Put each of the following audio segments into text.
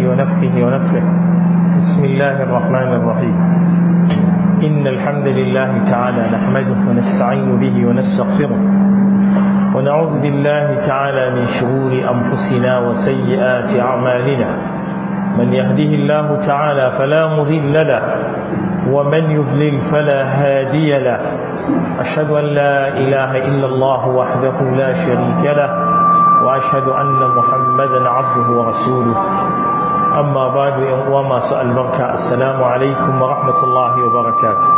ونفخه ونفخه بسم الله الرحمن الرحيم إن الحمد لله تعالى نحمده ونستعين به ونستغفره ونعوذ بالله تعالى من شرور أنفسنا وسيئات أعمالنا من يهده الله تعالى فلا مضل له ومن يضلل فلا هادي له أشهد أن لا إله إلا الله وحده لا شريك له وأشهد أن محمدا عبده ورسوله أما بعد وما سأل بركة السلام عليكم ورحمة الله وبركاته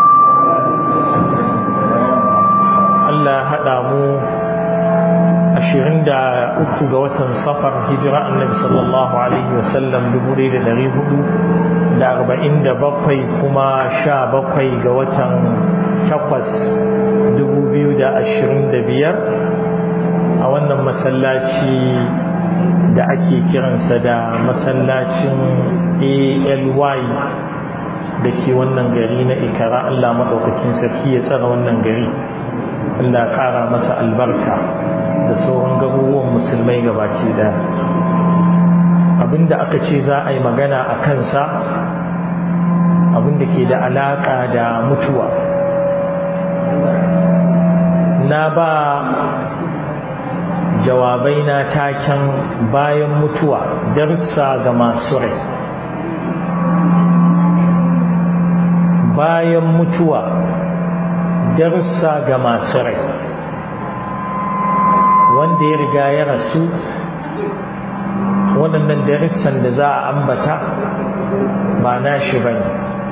الله هدامو ashirin da uku ga watan safar hijira annabi sallallahu alaihi wasallam dubu ɗaya da ɗari hudu da arba'in da bakwai kuma sha bakwai ga watan takwas dubu biyu da ashirin da biyar a wannan masallaci da ake kiransa da masallacin ALY da ke wannan gari na ikara Allah maɗaukakin sarki ya tsara wannan gari Allah ƙara masa albarka da sauran garuruwan musulmai gabaki daya abinda aka ce za a yi magana a kansa abinda ke da alaƙa da mutuwa na ba jawabai na taken bayan mutuwa darsa ga masu rai bayan mutuwa darussa ga masu rai wanda ya riga ya rasu waɗannan darussan da za a ambata ba na shi ba ne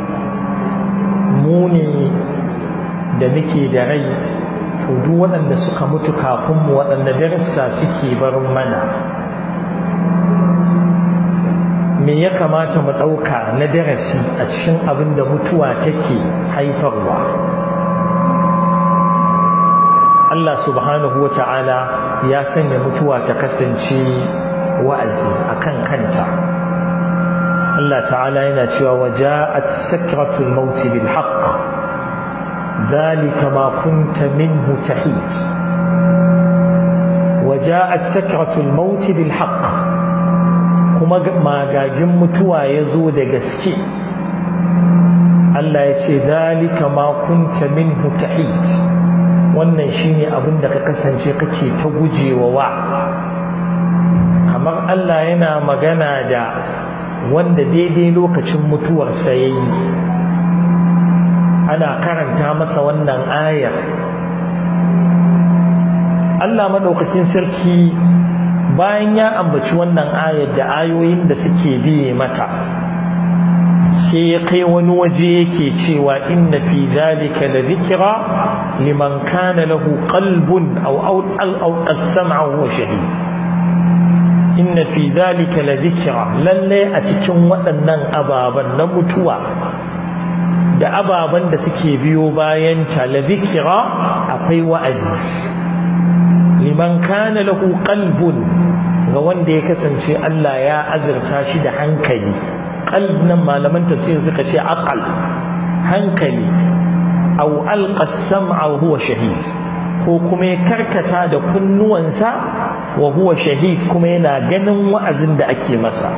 muni da nake da rai to duk waɗanda suka mutu kafin mu waɗanda darussa suke barin mana me ya kamata mu ɗauka na darasi a cikin abin da mutuwa take haifarwa Allah subhanahu wa ta'ala ya sanya mutuwa ta kasance wa'azi a kan kanta Allah ta'ala yana cewa waja'at sakratul maut bil haqq dhalika ma kunta minhu tahid waja'at sakratul maut bil haqq kuma magagin mutuwa yazo da gaske Allah ya ce dhalika ma kunta minhu tahid wannan shine abin da ka kasance kake ta gujewa wa kamar Allah yana magana da wanda daidai lokacin mutuwarsa ya yi ana karanta masa wannan ayar Allah maɗaukakin sarki bayan ya ambaci wannan ayar da ayoyin da suke biye mata sai ya kai wani waje yake cewa inna fi zalika la dhikra liman kana lahu qalbun aw aw qad sam'a wa shahid inna fi zalika la dhikra lalle a cikin waɗannan ababan na mutuwa da ababan da suke biyo bayan ta la dhikra akwai wa'azi liman kana lahu qalbun ga wanda ya kasance Allah ya azurta shi da hankali qalb nan malaman tafsir suka ce aqal hankali aw alqa as-sam'a wa huwa shahid ko kuma ya karkata da kunnuwansa wa huwa shahid kuma yana ganin wa'azin da ake masa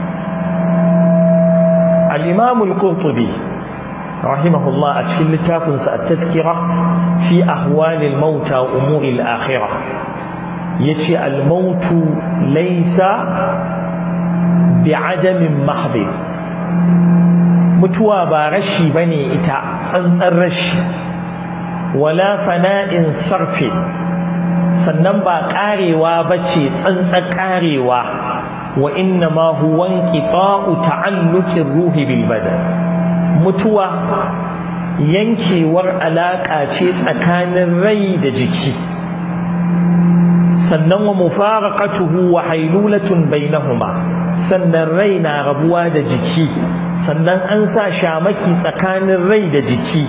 al-imam al-qurtubi rahimahullah a cikin littafinsa at-tadhkira fi ahwal al-mauta wa umur al-akhirah yace al-mautu laysa bi'adamin mahdhi mutuwa ba rashi bane ita tsantsan rashi wala fana'in sarfi sannan ba karewa bace tsantsan karewa wa inna ma huwa inqita'u ta'alluqir ruhi bil badan mutuwa yankewar alaka ce tsakanin rai da jiki sannan wa mufaraqatuhu wa hailulatun bainahuma sannan rai na rabuwa da jiki sannan an sa shamaki tsakanin rai da jiki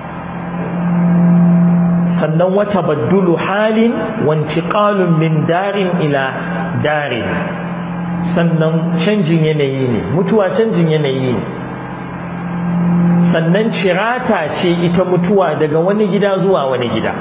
sannan wata baddulu halin wantiƙalun min darin ila darin sannan canjin yanayi ne mutuwa canjin yanayi ne sannan cirata ce ita mutuwa daga wani gida zuwa wani gida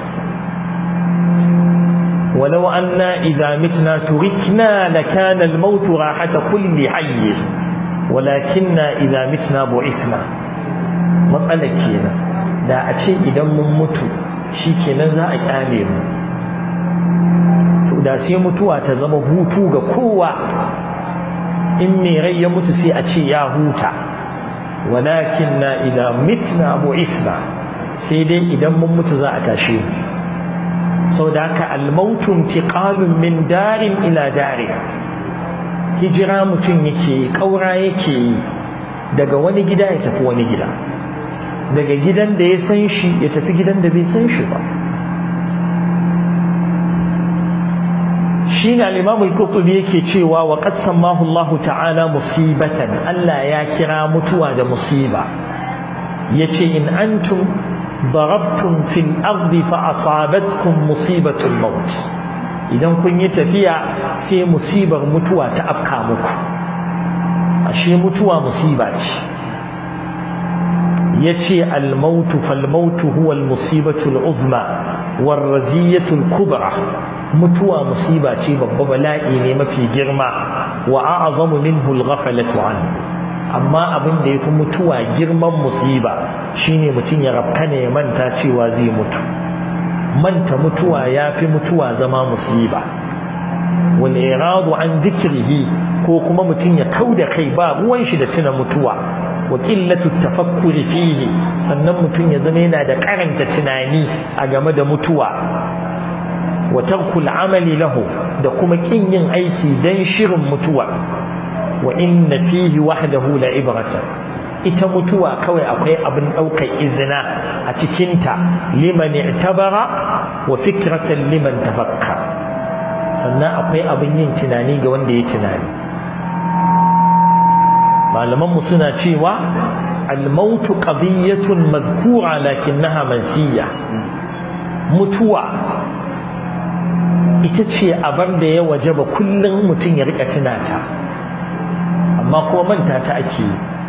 ولو أنا إذا متنا تركنا لكان الموت راحة كل حي walakinna idza mitna bu'ithna matsalar kenan da a ce idan mun mutu shikenan za a kyale mu to da sai mutuwa ta zama hutu ga kowa in mai rai ya mutu sai a ce ya huta walakinna idza mitna bu'ithna sai dai idan mun mutu za a tashe mu sau da haka almautun tiƙalun min darin ila darin hijira mutum yake ƙaura yake yi daga wani gida ya tafi wani gida daga gidan da ya san shi ya tafi gidan da bai san shi ba shi na limamul kutubi yake cewa wa qad sammahu Allah ta'ala musibatan Allah ya kira mutuwa da musiba yace in antum ضربتم في الأرض فأصابتكم مصيبة الموت idan kun yi tafiya sai musibar mutuwa ta afka muku ashe mutuwa musiba ce yace al-mautu fal-mautu huwa al-musibatu al-uzma war-raziyatu al-kubra mutuwa musiba ce babba bala'i ne mafi girma wa a'zamu minhu al-ghaflatu anhu amma abin da ya fi mutuwa girman musiba shine mutum ya rafkana ya manta cewa zai mutu manta mutuwa ya fi mutuwa zama musiba wal iradu an dhikrihi ko kuma mutum ya kauda kai ba ruwan shi da tuna mutuwa wa qillatu tafakkuri fihi sannan mutum ya zama yana da karanta tunani a game da mutuwa wa tarkul amali lahu da kuma kin yin aiki dan shirin mutuwa wa inna fihi wahdahu la ibratan ita mutuwa kawai akwai abin daukar izina a cikinta liman i'tabara wa fikratan liman tafakka sannan akwai abin yin tunani ga wanda ya tunani malaman mu suna cewa al-maut qadiyatun madhkura lakinnaha mansiya mutuwa ita ce abar da ya wajaba kullum mutum ya rika tunata amma kuma manta ta ake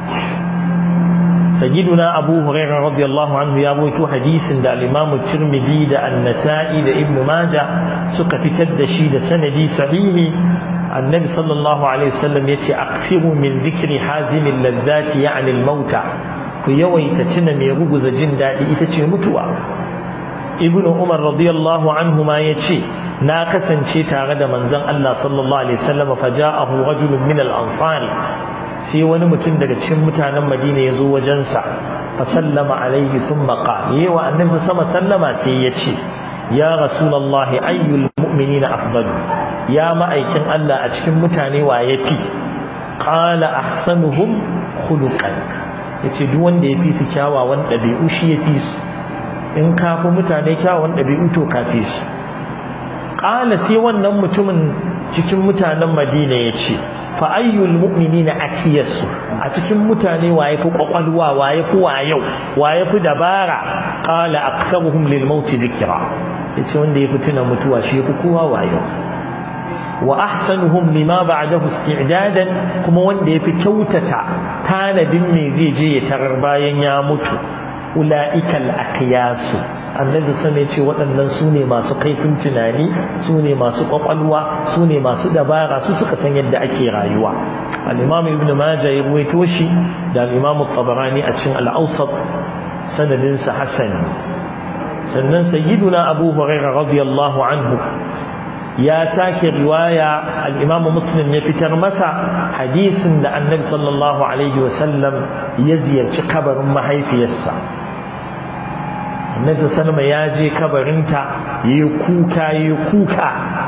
sayyiduna abu hurairah radiyallahu anhu ya rawaito hadisin da al-imam tirmidhi da an-nasa'i da ibn majah suka fitar da shi da sanadi sahihi annabi sallallahu alaihi wasallam yace akthiru min dhikri hazim al-ladhati ya'ni al-mauta ku yawaita tuna mai ruguza jin dadi ita ce mutuwa ibn umar radiyallahu anhu ma yace na kasance tare da manzon Allah sallallahu alaihi wasallam faja'ahu rajulun min al-ansar sai wani mutum daga cikin mutanen Madina yazo wajensa fa sallama alaihi thumma qala yawa annabi sama sallama sai yace ya rasulullahi ayyul mu'minina afdalu ya ma'aikin Allah a cikin mutane wa yafi qala ahsanuhum khuluqan yace duk wanda yafi su kyawawan dabi'u shi yafi su in ka fi mutane kyawun ɗabi'u to kafe su ƙala sai wannan mutumin cikin mutanen madina ya ce fa'ayyul mu'mini na akiyarsu a cikin mutane waye fi ƙwaƙwalwa waye fi wayau waye fi dabara ƙala aksaruhum lil mauti zikira ya ce wanda ya fi tuna mutuwa shi ya fi kowa wayau wa ahsanuhum lima ba'dahu isti'dadan kuma wanda yafi kyautata tanadin me zai je ya tarar bayan ya mutu ula'ikal aqyasu annabi sun ce waɗannan su ne masu kaifin tunani su ne masu ƙwaƙwalwa su ne masu dabara su suka san yadda ake rayuwa al-imam ibn majah ya ruwaito shi da al-imam tabarani a cikin al-awsat sanadin sa hasan sannan sayyiduna abu hurairah radiyallahu anhu ya sake riwaya al-imam muslim ya fitar masa hadisin da annabi sallallahu alaihi wasallam ya ziyarci kabarin mahaifiyarsa annabi sallama ya je kabarinta yayi kuka yayi kuka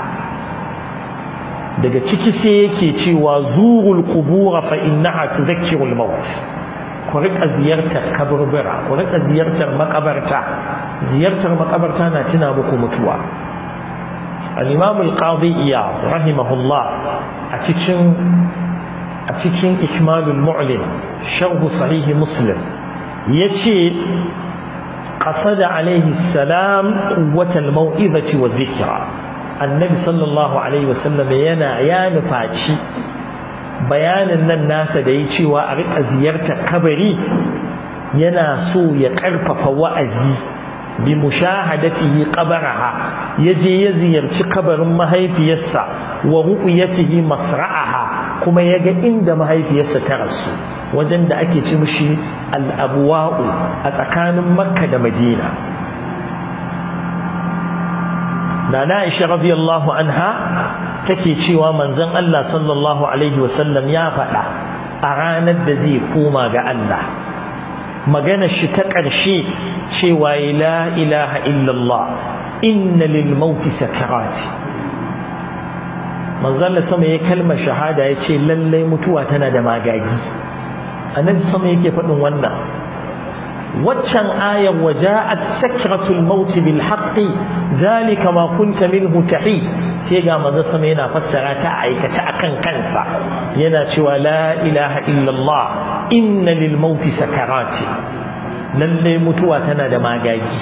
daga ciki sai yake cewa zurul qubur fa innaha tudhakkiru al-maut ku rika ziyartar kaburbura ku rika ziyartar makabarta ziyartar makabarta na tuna muku mutuwa al-imam al-qadi iyad rahimahullah a cikin a cikin ikmalul mu'lim sharh sahih muslim yace qasada alayhi salam quwwat al-mau'izati wa dhikra annabi sallallahu alaihi wasallam yana ya nufaci bayanin nan nasa da yi cewa a rika ziyartar kabari yana so ya karfafa wa'azi bi mushahadatihi qabaraha yaje ya ziyarci kabarin mahaifiyarsa wa ru'yatihi masra'aha kuma ya ga inda mahaifiyarsa ta rasu wajen da ake ci mishi al'abuwa'u a tsakanin makka da madina na na'isha radiyallahu anha take cewa manzon Allah sallallahu alaihi wasallam ya faɗa a ranar da zai koma ga Allah magana shi ta ƙarshe cewa la ilaha illallah inna lil mauti sakarati manzon Allah sama ya kalmar shahada ya ce lallai mutuwa tana da magagi annabi sama yake faɗin wannan waccan ayar waja'at sakratul maut bil haqqi zalika ma kunta minhu tahi sai ga manzo sama yana fassara ta aikace akan kansa yana cewa la ilaha illallah inna lil maut sakarati lalle mutuwa tana da magagi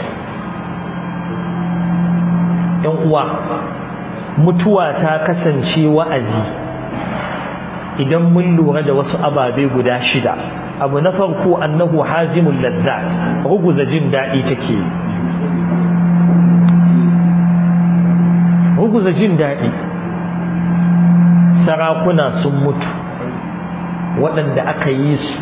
yan uwa mutuwa ta kasance wa'azi idan mun lura da wasu ababe guda shida abu na farko annahu hazimul lazzat ruguza jin daɗi take ruguza jin daɗi sarakuna sun mutu waɗanda aka yi su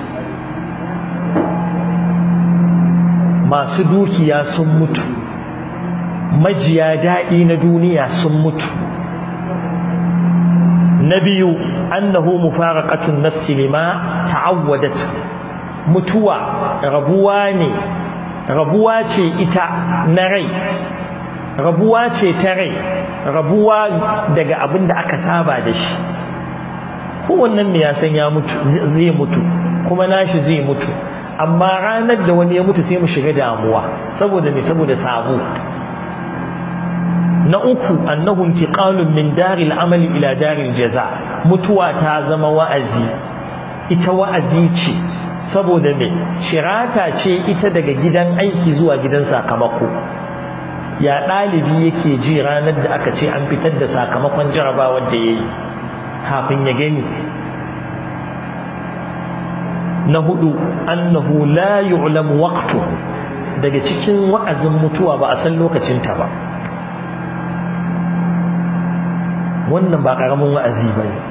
masu dukiya sun mutu majiya daɗi na duniya sun mutu na biyu annahu mufaraqatun nafsi lima ta'awwadat mutuwa rabuwa ne rabuwa ce ita na rai rabuwa ce ta rai rabuwa daga abin da aka saba da shi kowannen ne ya san ya mutu zai mutu kuma nashi zai mutu amma ranar da wani ya mutu sai mu shiga damuwa saboda me saboda sabo na uku annahu intiqalun min daril amali ila daril jaza mutuwa ta zama wa'azi ita wa'azi ce saboda me shirata ce ita daga gidan aiki zuwa gidan sakamako ya ɗalibi yake ji ranar da aka ce an fitar da sakamakon jarabawar da ya yi kafin ya gani na hudu annahu la yu'lamu waqtu daga cikin wa'azin mutuwa ba a san lokacinta ba wannan ba ƙaramin wa'azi ba ne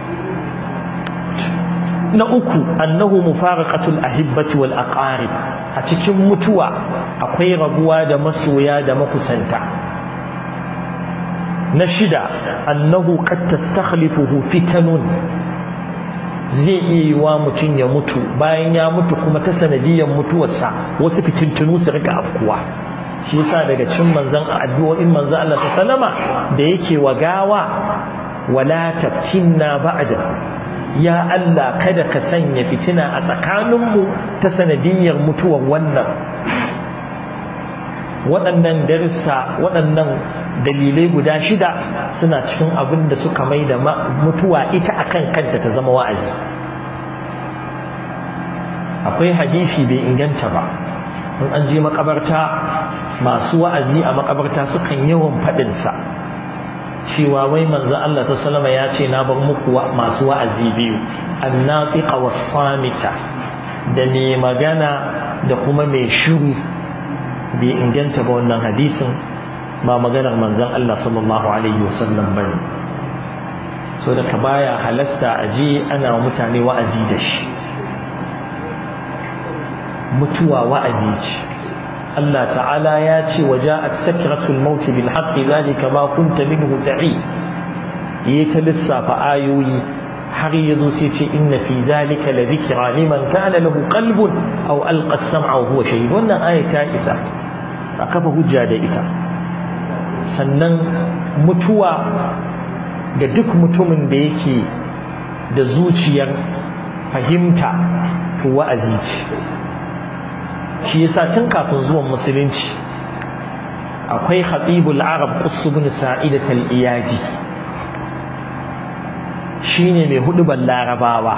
na uku annahu mufaraqatul ahibbati wal aqarib a cikin mutuwa akwai rabuwa da masoya da makusanta na shida annahu qad tastakhlifuhu fitanun zai iya yi wa mutum ya mutu bayan ya mutu kuma ta sanadiyar mutuwarsa wasu fitintunu su rika afkuwa shi yasa daga cin manzon addu'o'in manzon Allah sallama da yake wa gawa wala taftinna ba'da ya Allah kada ka sanya fitina a tsakaninmu ta sanadiyar mutuwar wannan waɗannan darissa waɗannan dalilai guda shida suna cikin abin da suka mai da mutuwa ita akan kanta ta zama wa'azi akwai hadisi bai inganta ba in an je makabarta masu wa'azi a makabarta sukan yawan faɗinsa cewa wai manzo Allah sallama ya ce na bar muku masu wa'azi biyu annafiqa was-samita da mai magana da kuma mai shiru bai inganta ba wannan hadisin ba maganar manzon Allah sallallahu alaihi wasallam bane so da ka baya halasta aje ana mutane wa'azi da shi mutuwa wa'azi ce Allah ta'ala ya ce waja'at sakratul maut bil haqqi zalika ma kunta minhu ta'i yi ta lissafa ayoyi har yazo sai ce inna fi zalika la dhikra liman kana lahu qalbun aw alqa as-sam'a wa huwa shahid wannan aya ta isa a kafa hujja da ita sannan mutuwa ga duk mutumin da yake da zuciyar fahimta to wa'azi ce shi yasa tun kafin zuwan musulunci akwai khatibul arab qus ibn sa'idat al-iyadi shine mai hudubar larabawa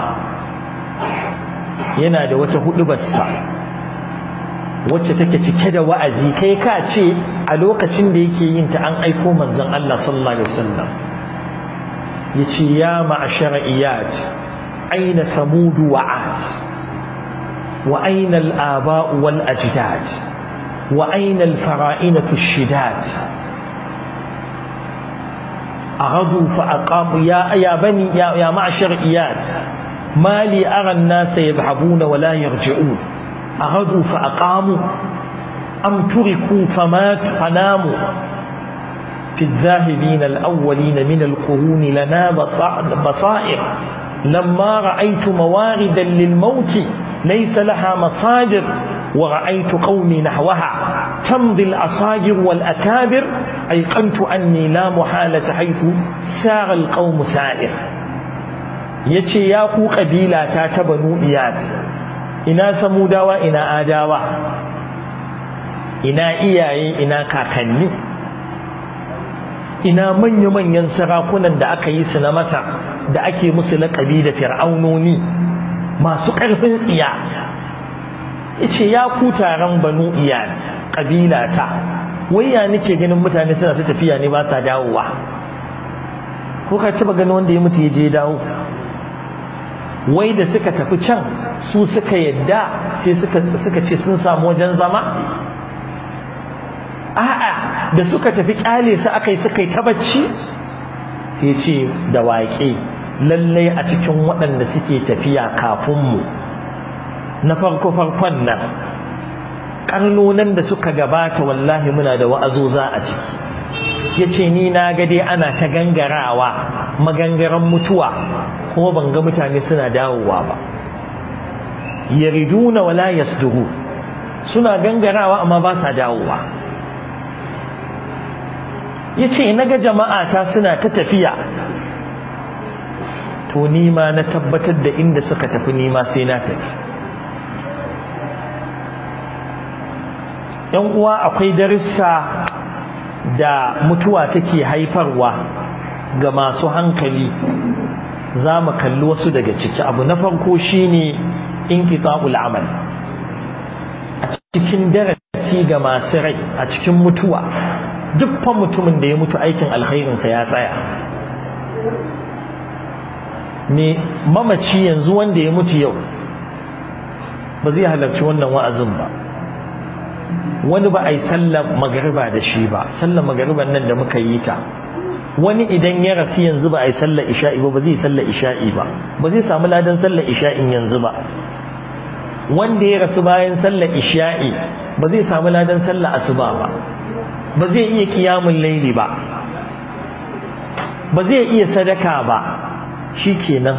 yana da wata hudubarsa wacce take cike da wa'azi kai ka ce a lokacin da yake yin ta an aiko manzon Allah sallallahu alaihi wasallam yace ya ma'ashara iyad aina thamud wa'at وأين الآباء والأجداد وأين الفرائنة الشداد أغضوا فأقاموا يا يا بني يا, يا معشر إياد ما لي أرى الناس يذهبون ولا يرجعون أغضوا فأقاموا أم تركوا فماتوا فناموا في الذاهبين الأولين من القرون لنا بصائر لما رأيت مواردا للموت ليس لها مصادر ورأيت قومي نحوها تمضي الأصاجر والأكابر أيقنت أني لا محالة حيث سار القوم سائر yace ya ku kabila ta ta banu iyat ina samudawa ina adawa ina iyaye ina kakanni ina manya-manyan sarakunan da aka yi su na masa da ake musu laƙabi da fir'aunoni masu ƙarfin tsiya yace ya ku taron banu iyad ƙabila ta wai ya nake ganin mutane suna ta tafiya ne ba sa dawowa ko ka taba ganin wanda ya mutu ya je dawo wai da suka tafi can su suka yadda sai suka ce sun samu wajen zama a'a da suka tafi kyale su aka yi suka yi ta bacci sai ce da waƙe lallai a cikin waɗanda suke tafiya kafin mu na farko farkon nan karnonan da suka gabata wallahi muna da wa'azoza a ciki yace ni na ga dai ana ta gangarawa magangaran mutuwa kuma ban ga mutane suna dawowa ba yariduna wala yasduru suna gangarawa amma ba sa dawowa yace naga jama'a ta suna ta tafiya to ni ma na tabbatar da inda suka tafi ni ma sai na tafi yan uwa akwai darussa da mutuwa take haifarwa ga masu hankali za mu kalli wasu daga ciki abu na farko shine inqita'ul amal a cikin darasi ga masu rai a cikin mutuwa dukkan mutumin da ya mutu aikin alkhairinsa ya tsaya me mamaci yanzu wanda ya mutu yau ba zai halarci wannan wa'azin ba wani ba a yi sallar magariba da shi ba sallar magariban nan da muka yi ta wani idan ya rasu yanzu ba a yi sallar isha'i ba ba zai sallar isha'i ba ba zai samu ladan sallar isha'in yanzu ba wanda ya rasu bayan sallar isha'i ba zai samu ladan sallar asuba ba ba zai iya kiyamun laili ba ba zai iya sadaka ba shi kenan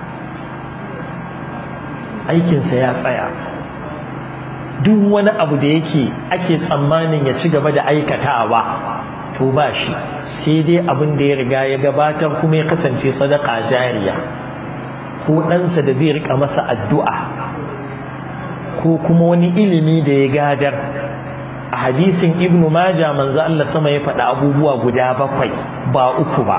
aikinsa ya tsaya duk wani abu da yake ake tsammanin ya ci gaba da aikatawa to ba shi sai dai abin da ya riga ya gabatar kuma ya kasance sadaka jariya ko ɗansa da zai rika masa addu'a ko kuma wani ilimi da ya gadar a hadisin ibnu maja manzo Allah sama ya faɗa abubuwa guda bakwai ba uku ba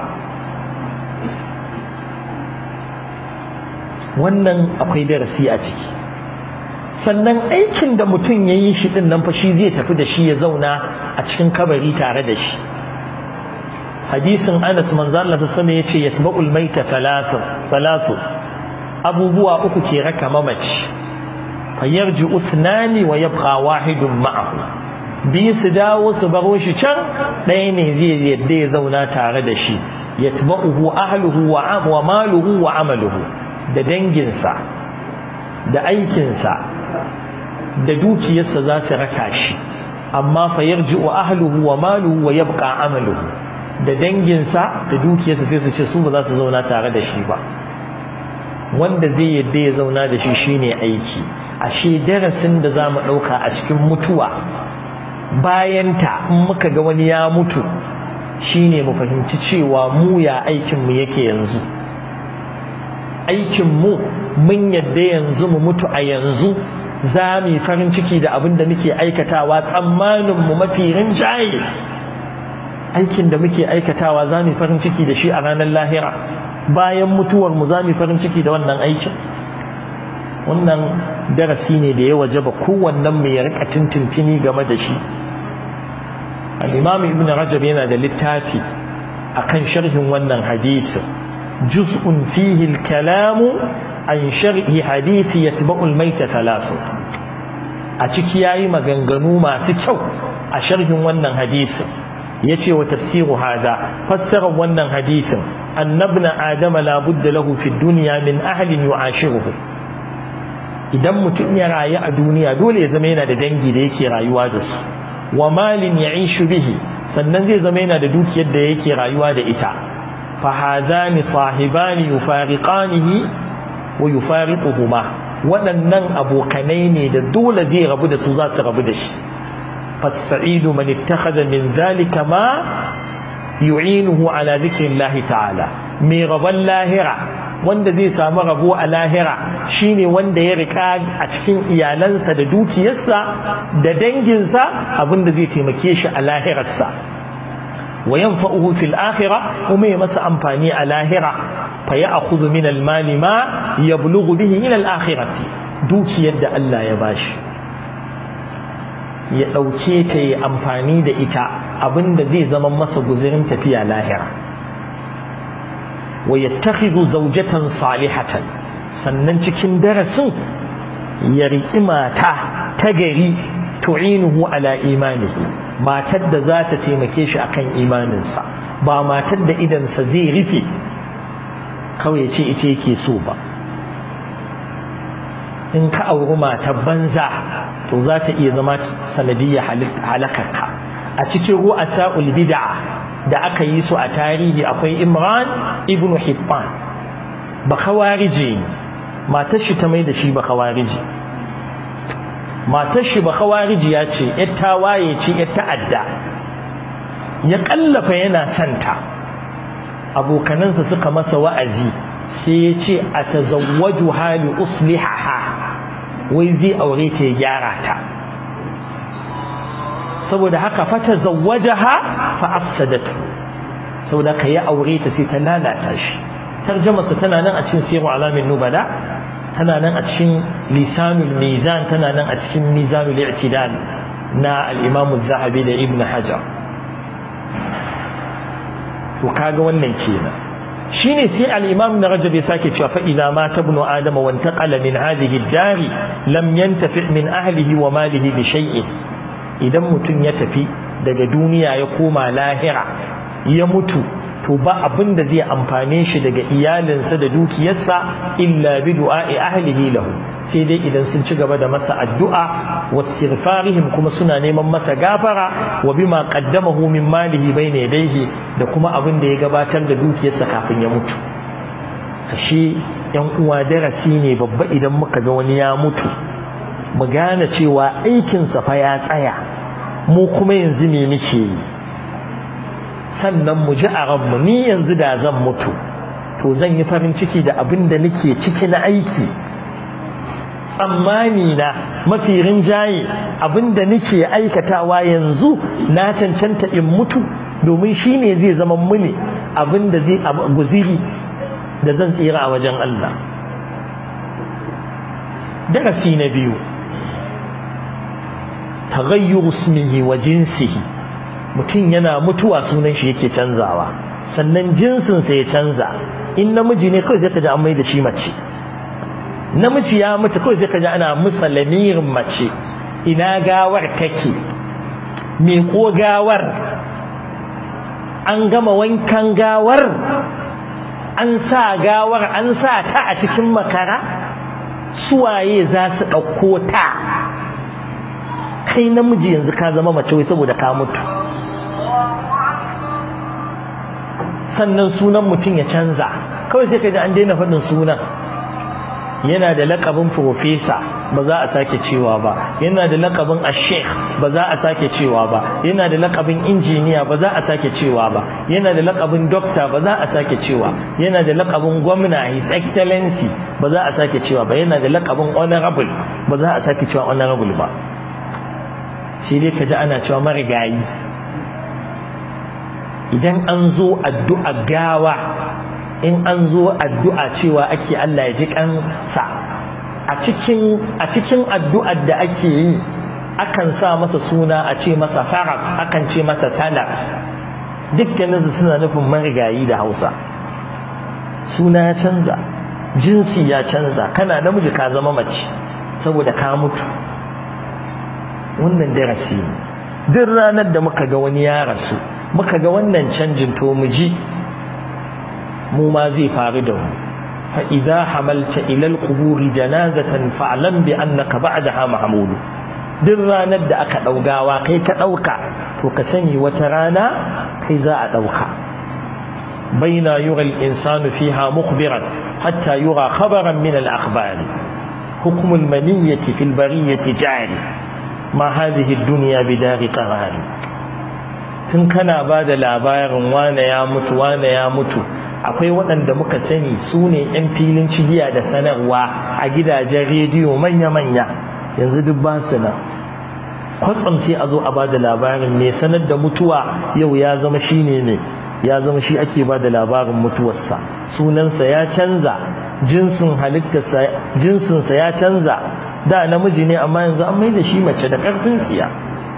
wannan akwai darasi a ciki sannan aikin da mutum ya yi shi ɗin nan fa shi zai tafi da shi ya zauna a cikin kabari tare da shi hadisin anas manzo Allah ta sama yace yatba'ul maita thalathu thalathu abubuwa uku ke raka mamaci fayarji uthnani wa yabqa wahidun ma'ahu bi su dawo su baro shi can ɗaya ne zai yadda ya zauna tare da shi yatba'uhu ahluhu wa wa maluhu wa amaluhu da danginsa da aikinsa da dukiyarsa za su raka shi amma fa yarji'u ahluhu wa maluhu wa yabqa amaluhu da danginsa da dukiyarsa sai su ce su ba za su zauna tare da shi ba wanda zai yadda ya zauna da shi shine aiki ashe darasin da za mu ɗauka a cikin mutuwa bayanta in muka ga wani ya mutu shine mu fahimci cewa mu ya aikinmu yake yanzu aikinmu mun yadda yanzu mu mutu a yanzu za mu yi farin ciki da abin da muke aikatawa tsammaninmu mafi rinjaye aikin da muke aikatawa za mu yi farin ciki da shi a ranar lahira bayan mutuwarmu za mu yi farin ciki da wannan aikin wannan darasi ne da ya waje ba kowannen mu ya rika tintintini game da shi al-imam ibn rajab yana da littafi akan sharhin wannan hadisin juz'un fihi al-kalamu an sharhi hadisi yatba'u al-mayta thalath a ciki yayi maganganu masu kyau a sharhin wannan hadisin yace wa tafsiru hada fassara wannan hadisin annabna adama la budda lahu fi dunya min ahlin yu'ashiruhu idan mutum ya rayu a duniya dole ya zama yana da dangi da yake rayuwa da su wa malin ya'ishu bihi sannan zai zama yana da dukiyar da yake rayuwa da ita fa hadani sahibani yufariqanihi wa yufariquhuma waɗannan abokanai ne da dole zai rabu da su za su rabu da shi فالسعيد من اتخذ من ذلك ما يعينه على ذكر الله تعالى mai rabon lahira wanda zai samu rabo a lahira shine wanda ya rika a cikin iyalansa da dukiyarsa da danginsa abinda zai taimake shi a lahirarsa wa yanfa'uhu fil akhirah kuma ya masa amfani a lahira fa ya'khudhu min al mali ma yablughu bihi ila al akhirati dukiyar da Allah ya bashi ya ɗauke ta yi amfani da ita abinda zai zama masa guzirin tafiya lahira wa yattakhidhu zawjatan salihatan sannan cikin darasin ya riƙi mata ta gari tu'inuhu ala imanihi matar da za ta taimake shi akan imaninsa ba matar da idansa zai rufe kawai ya ce ita yake so ba in ka auri matar banza to za ta iya zama sanadiyya halakarka a cikin ru'asa'ul bid'a da aka yi su a tarihi akwai Imran ibn Hibban ba khawariji matar shi ta mai da shi ba khawariji matar shi ba khawariji ya ce yar tawaye ce yar ta'adda ya kallafa yana santa abokanansa suka masa wa'azi sai ya ce a tazawwaju hali uslihaha wai zai aure ta ya gyara ta saboda haka fata zawwajaha fa afsadatu saboda ka ya aure ta sai ta lalata shi tarjamarsa tana nan a cikin siru alamin nubala tana nan a cikin lisanul mizan tana nan a cikin mizanul i'tidal na al-imam az-zahabi da ibn hajar to kaga wannan kenan shine sai al-imam na rajab ya sake cewa fa idza mata ibnu adama wa intaqala min hadhihi ad-dar lam yantafi min ahlihi wa malihi bi shay'in idan mutun ya tafi daga duniya ya koma lahira ya mutu to ba abin da zai amfane shi daga iyalinsa da dukiyarsa illa bi du'a'i ahlihi lahu sai dai idan sun ci gaba da masa addu'a wastighfarihim kuma suna neman masa gafara wa bima qaddamahu min malihi bayna yadayhi da kuma abin da ya gabatar da dukiyarsa kafin ya mutu ashe yan uwa darasi ne babba idan muka ga wani ya mutu mu gane cewa aikin sa fa ya tsaya mu kuma yanzu me muke yi sannan mu ji a ranmu ni yanzu da zan mutu to zan yi farin ciki da abin da nake ciki na aiki tsammani na mafi rinjaye abinda nake aikatawa yanzu na cancanta in mutu domin shi ne zai zama muni abinda zai guziri da zan tsira a wajen Allah darasi na biyu taghayyur ismihi wa jinsihi mutum yana mutuwa sunan shi yake canzawa sannan jinsinsa ya canza in namiji ne kawai sai ka ji an mai da shi mace namiji ya mutu kawai sai kaji ana musa lamirin mace ina gawar take me ko gawar an gama wankan gawar an sa gawar an sa ta a cikin makara suwaye za su ɗauko ta kai namiji yanzu ka zama mace wai saboda ka mutu sannan sunan mutum ya canza kawai sai kaji an daina faɗin sunan yana da lakabin profesa ba za a sake cewa ba yana da lakabin ashek ba za a sake cewa ba yana da lakabin injiniya ba za a sake cewa ba yana da lakabin dokta ba za a sake cewa yana da lakabin gwamna his excellency ba za a sake cewa ba yana da lakabin honorable ba za a sake cewa honorable ba sai dai kaji ana cewa marigayi idan an zo addu'a gawa in an zo addu'a cewa ake Allah ya ji kansa a cikin a cikin addu'ar da ake yi akan sa masa suna a ce masa farak akan ce masa salaf dukkanin su suna nufin marigayi da Hausa suna ya canza jinsi ya canza kana namiji ka zama mace saboda ka mutu wannan darasi ne duk ranar da muka ga wani ya rasu muka ga wannan canjin to mu ji mu ma zai faru da mu fa idza hamalta ila al-qubur janazatan fa'lam bi annaka ba'daha mahmul duk ranar da aka daugawa kai ka dauka to ka sani wata rana kai za a dauka baina yura al-insanu fiha mukhbiran hatta yura khabaran min al-akhbar hukm al-maniyyati fil bariyyati jari ma hadhihi ad-dunya bidari qarari tun kana ba da labarin wane ya mutu wane ya mutu akwai waɗanda muka sani su ne 'yan filin cigiya da sanarwa a gidajen rediyo manya-manya yanzu duk ba su nan kwatsam sai a zo a ba da labarin mai sanar da mutuwa yau ya zama shi ne ne ya zama shi ake ba da labarin mutuwarsa sunansa ya canza jinsin halittarsa jinsinsa ya canza da namiji ne amma yanzu an mai da shi mace da ƙarfin tsiya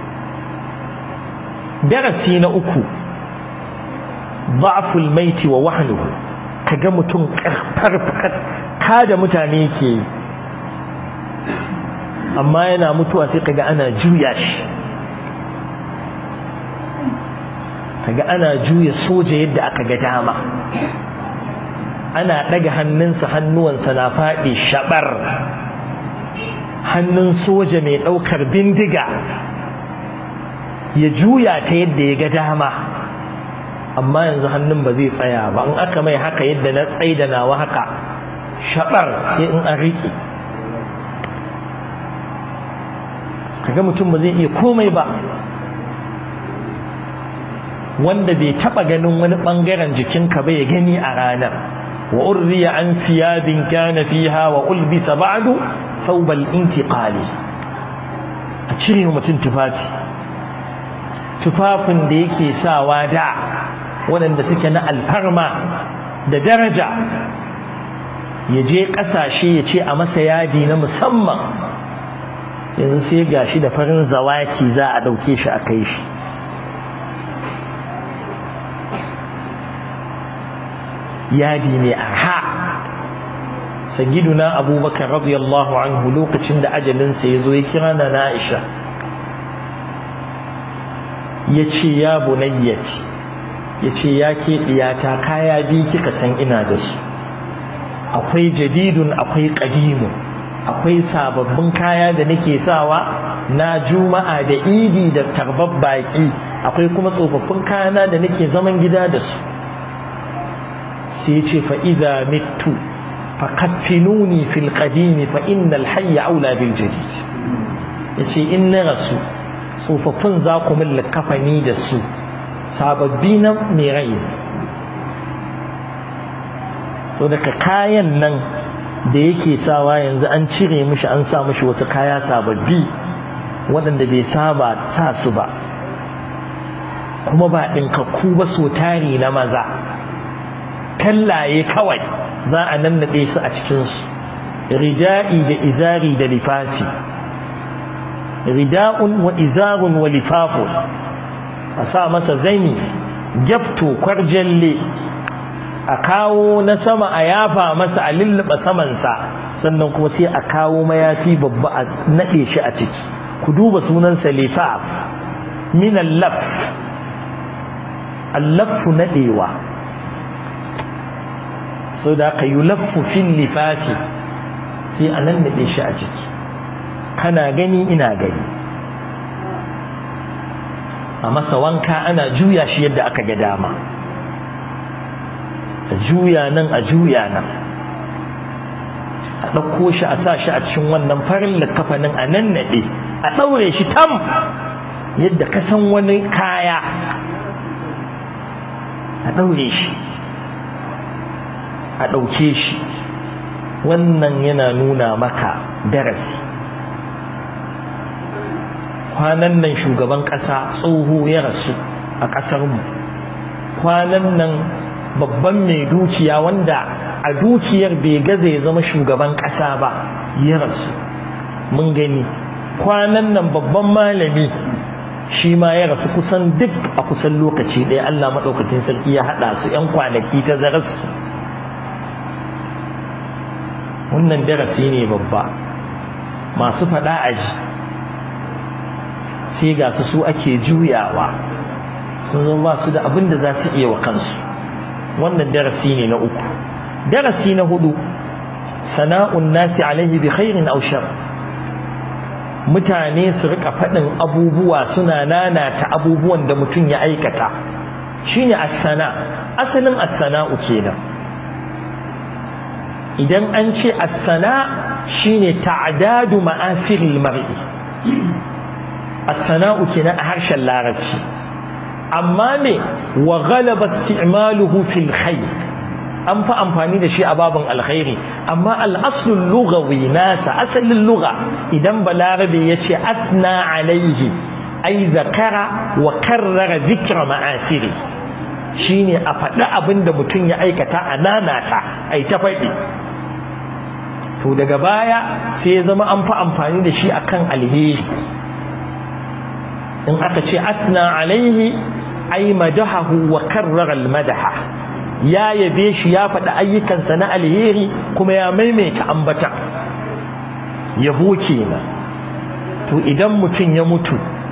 darasi na uku ضعفul maiti wa wahnuhu kaga mutum karfar kada mutane yake amma yana mutuwa sai kaga ana juya shi kaga ana juya soja yadda aka ga dama ana daga hannunsa hannuwansa na faɗi shabar hannun soja mai ɗaukar bindiga ya juya ta yadda ya ga dama amma yanzu hannun ba zai tsaya ba in aka mai haka yadda na tsaida nawa haka shabar sai in an riƙe kaga mutum ba zai iya komai ba wanda bai taba ganin wani bangaren jikinka ba ya gani a ranar wa urriya an thiyabin kana fiha wa ulbisa ba'du thawbal intiqali a cire mutum tufafi tufafin da yake sawa da waɗanda suke na alfarma da daraja ya je ƙasashe ya ce a masa yadi na musamman yanzu sai ga shi da farin zawaki za a ɗauke shi a kai shi yadi mai arha sagiduna abubakar radiyallahu anhu lokacin da ajalinsa ya zo ya kira na na'isha ya ce ya bunayyati ya ce ya ke ɗiyata kaya biyu kika san ina da su akwai jadidun akwai ƙadimu akwai sababbin kaya da nake sawa na juma'a da idi da tarbar baƙi akwai kuma tsofaffin kayana da nake zaman gida da su sai ce fa'iza mitu faƙaffinuni fil ƙadimi fa innal hayya aula bil jadid ya ce in na rasu tsofaffin za ku min kafani da su sababbi na mai rai so daga kayan nan da yake sawa yanzu an cire mishi an sa mishi wasu kaya sababbi waɗanda bai saba sa su ba kuma ba ɗinkakku ba so tari na maza kallaye kawai za a nannaɗe su a cikinsu rida'i da izari da lifafi rida'un wa izarun wa lifafun a sa masa zani gyafto kwarjalle a kawo na sama a yafa masa a lulluɓa samansa sannan kuma sai a kawo mayafi babba a naɗe shi a ciki ku duba sunansa lifaf min allaf allafu naɗewa sau da aka yi laffu fil lifafi sai a nan naɗe shi a ciki kana gani ina gani a masa wanka ana juya shi yadda aka ga dama a juya nan a juya nan a ɗauko shi a sa shi a cikin wannan farin likafanin a nan naɗe a ɗaure shi tam yadda ka san wani kaya a ɗaure shi a ɗauke shi wannan yana nuna maka darasi kwanan nan shugaban ƙasa tsoho ya rasu a ƙasarmu kwanan nan babban mai dukiya wanda a dukiyar bai gaza ya zama shugaban ƙasa ba ya rasu mun gani kwanan nan babban malami shi ma ya rasu kusan duk a kusan lokaci ɗaya Allah maɗaukakin sarki ya haɗa su ‘yan kwanaki ta zararsu wannan darasi ne babba masu faɗa aji sai ga su su ake juyawa sun zama ba su da abin da za su iya wa kansu wannan darasi ne na uku darasi na hudu sana'un nasi alaihi bi khairin aw shar mutane su rika faɗin abubuwa suna nanata abubuwan da mutum ya aikata shine as-sana asalin as-sana'u kenan idan an ce as-sana shine ta'dadu ma'asiril mar'i as-sana'u kenan a harshen larabci amma me wa ghalaba isti'maluhu fil khair an fa amfani da shi a babin alkhairi amma al-aslul lughawi nasa asalin lugha idan balarabe yace asna alaihi ai zakara wa karrara zikra ma'asiri shine a faɗi abin da mutum ya aikata a nanata ai ta faɗi to daga baya sai ya zama an fa amfani da shi akan alheri in aka ce asna alaihi ai madahahu wa karrara almadaha ya yabe shi ya faɗi ayyukansa na alheri kuma ya maimaita ambata yabo kenan to idan mutum ya mutu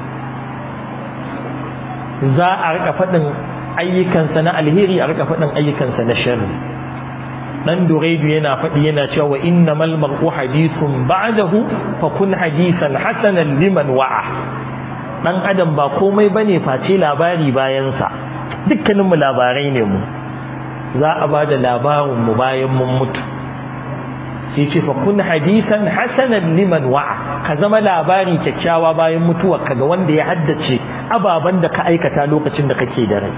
za a rika faɗin ayyukansa na alheri a rika faɗin ayyukansa na sharri dan duraidu yana faɗi yana cewa innamal mar'u hadithun ba'dahu fa kun hadisan hasanan liman wa'a dan adam ba komai bane face labari bayan sa dukkanin mu labarai ne mu za a bada labarin mu bayan mun mutu sai ce fa kun hadisan hasanan liman wa'a ka zama labari kyakkyawa bayan mutuwar ka ga wanda ya haddace ababan da ka aikata lokacin da kake da rai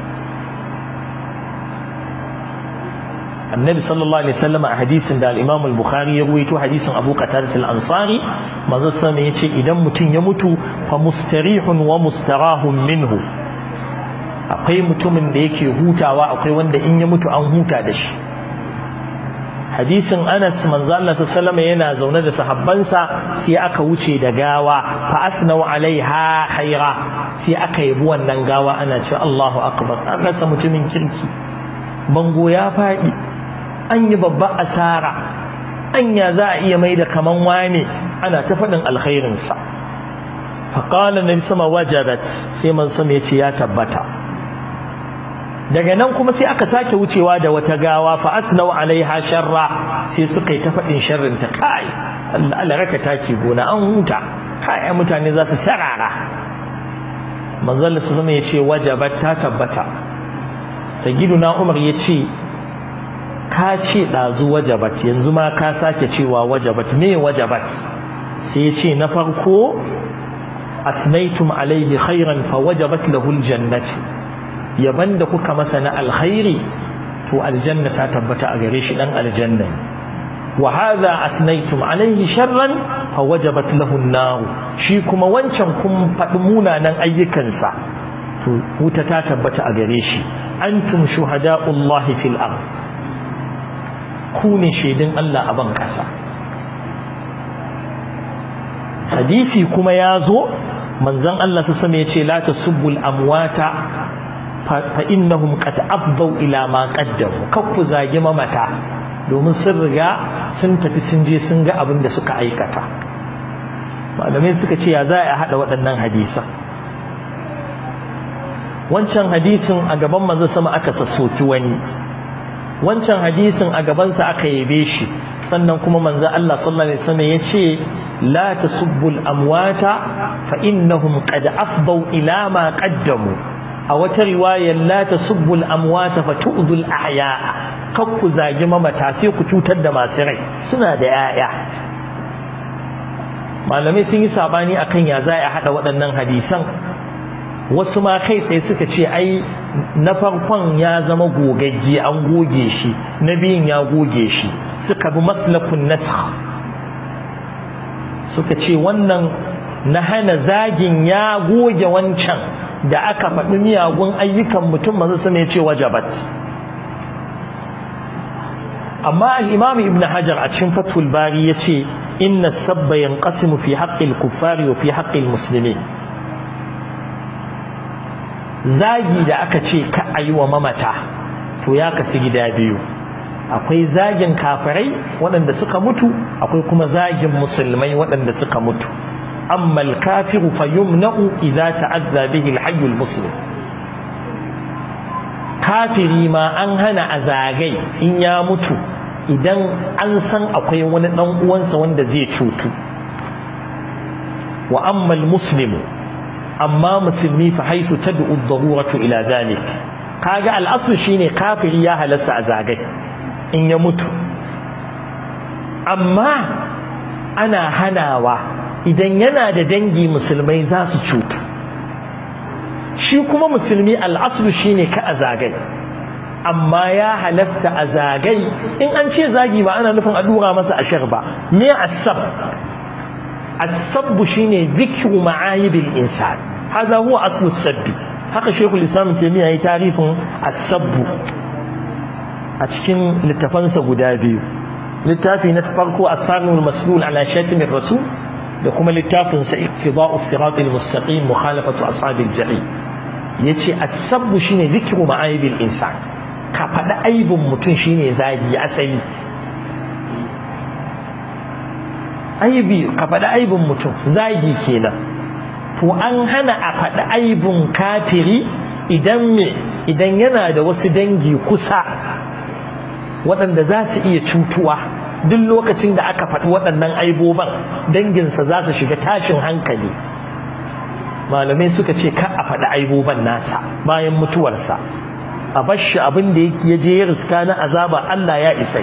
annabi sallallahu alaihi wasallam a hadisin da al-Imam al-Bukhari ya ruwaito hadisin Abu Qatadah al-Ansari manzo sallallahu yace idan mutum ya mutu fa mustarihun wa mustarahun minhu akwai mutumin da yake hutawa akwai wanda in ya mutu an huta da shi hadisin Anas manzo Allah sallallahu yana zaune da sahabbansa sai aka wuce da gawa fa asnau alaiha khaira sai aka yabi wannan gawa ana cewa Allahu akbar an rasa mutumin kirki bango ya faɗi an yi babba asara anya za a iya mai da kaman wane ana ta faɗin alkhairinsa faƙalar na sama wajabat sai man sama ya ce ya tabbata daga nan kuma sai aka sake wucewa da wata gawa fa asnau alaiha sharra sai suka yi ta faɗin sharrin ta kai Allah raka taki gona an huta kai mutane za su sarara manzon su sama ya ce wajabat ta tabbata sayyiduna Umar ya ce ka ce ɗazu wajabat yanzu ma ka sake cewa wajabat me wajabat sai ya ce na farko asnaitum alaihi khairan fa wajabat lahu aljannatu yaban da kuka masa na alkhairi to aljanna ta tabbata a gare shi dan aljanna wa hadha asnaitum alaihi sharran fa wajabat lahu an shi kuma wancan kun faɗi munanan ayyukansa to wuta ta tabbata a gare shi antum shuhada'ullahi fil ard ku ne shaidun Allah a ban ƙasa hadisi kuma ya zo manzon Allah su sama ya ce la tasubbul amwata fa innahum qad afdau ila ma qaddamu kakku zagi mamata domin sun riga sun tafi sun je sun ga abin da suka aikata malamai suka ce ya za a haɗa waɗannan hadisan wancan hadisin a gaban manzo sama aka sassoki wani wancan hadisin a gabansa aka yabe shi sannan kuma manzo Allah sallallahu alaihi wasallam yace la tasubbul amwata fa innahum qad afdau ila ma qaddamu a wata riwaya la tasubbul amwata fa tu'dul ahya'a kar ku zagi mamata sai ku cutar da masu rai suna da yaya malamai sun yi sabani akan ya za a hada waɗannan hadisan wasu ma kai tsaye suka ce ai na farkon ya zama gogagge an goge shi na biyun ya goge shi suka bi maslakun nasakh suka ce wannan na hana zagin ya goge wancan da aka faɗi miyagun ayyukan mutum masu su ne ce wajabat amma al-imam ibn hajar a cikin fathul bari ya ce inna sabba yanqasimu fi haqqil kuffari wa fi haqqil muslimin zagi da aka ce ka a yi wa mamata to ya kasu gida biyu akwai zagin kafirai waɗanda suka mutu akwai kuma zagin musulmai waɗanda suka mutu amma al-kafiru fa yumna'u idza ta'azza bihi al-hayy al-muslim kafiri ma an hana a zagai in ya mutu idan an san akwai wani dan uwansa wanda zai cutu wa ammal muslimu amma musulmi fa haisu tad'u ad-daruratu ila dhalik kaga al-aslu shine kafiri ya halasta a zagai in ya mutu amma ana hanawa idan yana da dangi musulmai za su cutu shi kuma musulmi al-aslu shine ka a zagai amma ya halasta a zagai in an ce zagi ba ana nufin a dura masa ashir ba me asab السب شيني ذكر معايب الإنسان هذا هو أصل السب haka shekul islam taimiyya ya yi tarifin asabbu a cikin littafansa guda biyu littafi na farko asarul maslul ala shatimin rasul da kuma littafin sa iqtida'u siratal mustaqim mukhalafatu ashabil jahim yace asabbu shine zikru ma'ayibil insan ka faɗi aibin mutum shine zagi asali aibi ka faɗi aibin mutum zagi kenan to an hana a faɗi aibin kafiri idan me idan yana da wasu dangi kusa waɗanda za su iya cutuwa duk lokacin da aka faɗi waɗannan aiboban danginsa za su shiga tashin hankali malamai suka ce ka a faɗi aiboban nasa bayan mutuwarsa a bashi abin da ya je ya riska na azaba Allah ya isai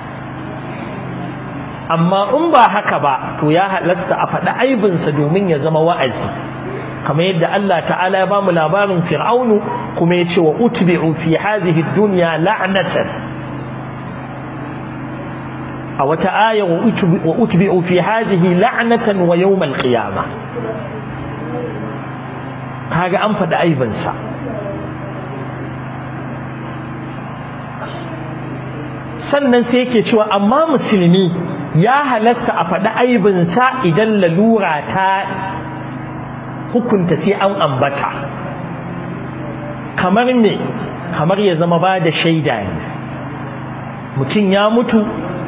amma in ba haka ba to ya halatta a faɗi aibinsa domin ya zama wa'azi kamar yadda Allah ta'ala ya bamu labarin fir'aunu kuma ya ce wa utbi'u fi hadhihi dunya la'natan a wata aya wa utbi'u fi hadhihi la'natan wa yawm al-qiyamah kaga an faɗi aibinsa sannan sai yake cewa amma musulmi ya halasta a faɗi aibinsa idan lalura ta hukunta sai an ambata kamar ne kamar ya zama ba da shaida ne mutum ya mutu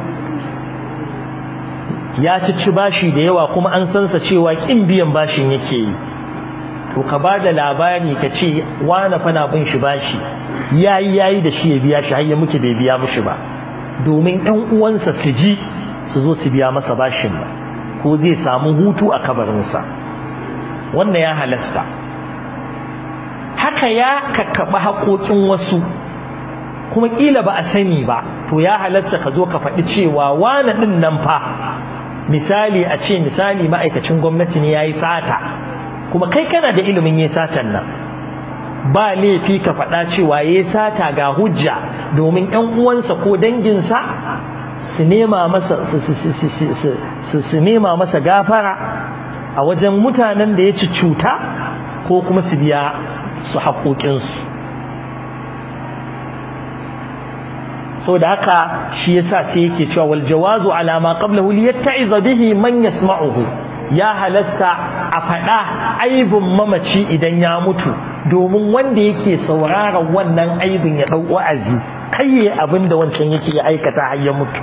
ya ci bashi da yawa kuma an sansa cewa ƙin biyan bashin yake yi to ka ba da labari ka ce wane fana bin shi bashi yayi yayi da shi ya biya shi har ya mutu bai biya mishi ba domin ɗan uwansa su ji su zo su biya masa bashin ba ko zai samu hutu a kabarinsa wannan ya halasta haka ya kakkaɓa haƙoƙin wasu kuma ƙila ba a sani ba to ya halasta ka zo ka faɗi cewa wane ɗin nan fa misali a ce misali ma'aikacin gwamnati ne ya yi sata kuma kai kana da ilimin yi satan nan ba laifi ka faɗa cewa ya yi sata ga hujja domin 'yan uwansa ko danginsa su nema masa su nema masa gafara a wajen mutanen da ya ci cuta ko kuma su biya su haƙoƙinsu sau da haka shi yasa sai yake cewa wal jawazu ala ma qablahu li yatta'iza bihi man yasma'uhu ya halasta a faɗa aibin mamaci idan ya mutu domin wanda yake sauraron wannan aibin ya ɗau wa'azi kai abin da wancan yake aikata har ya mutu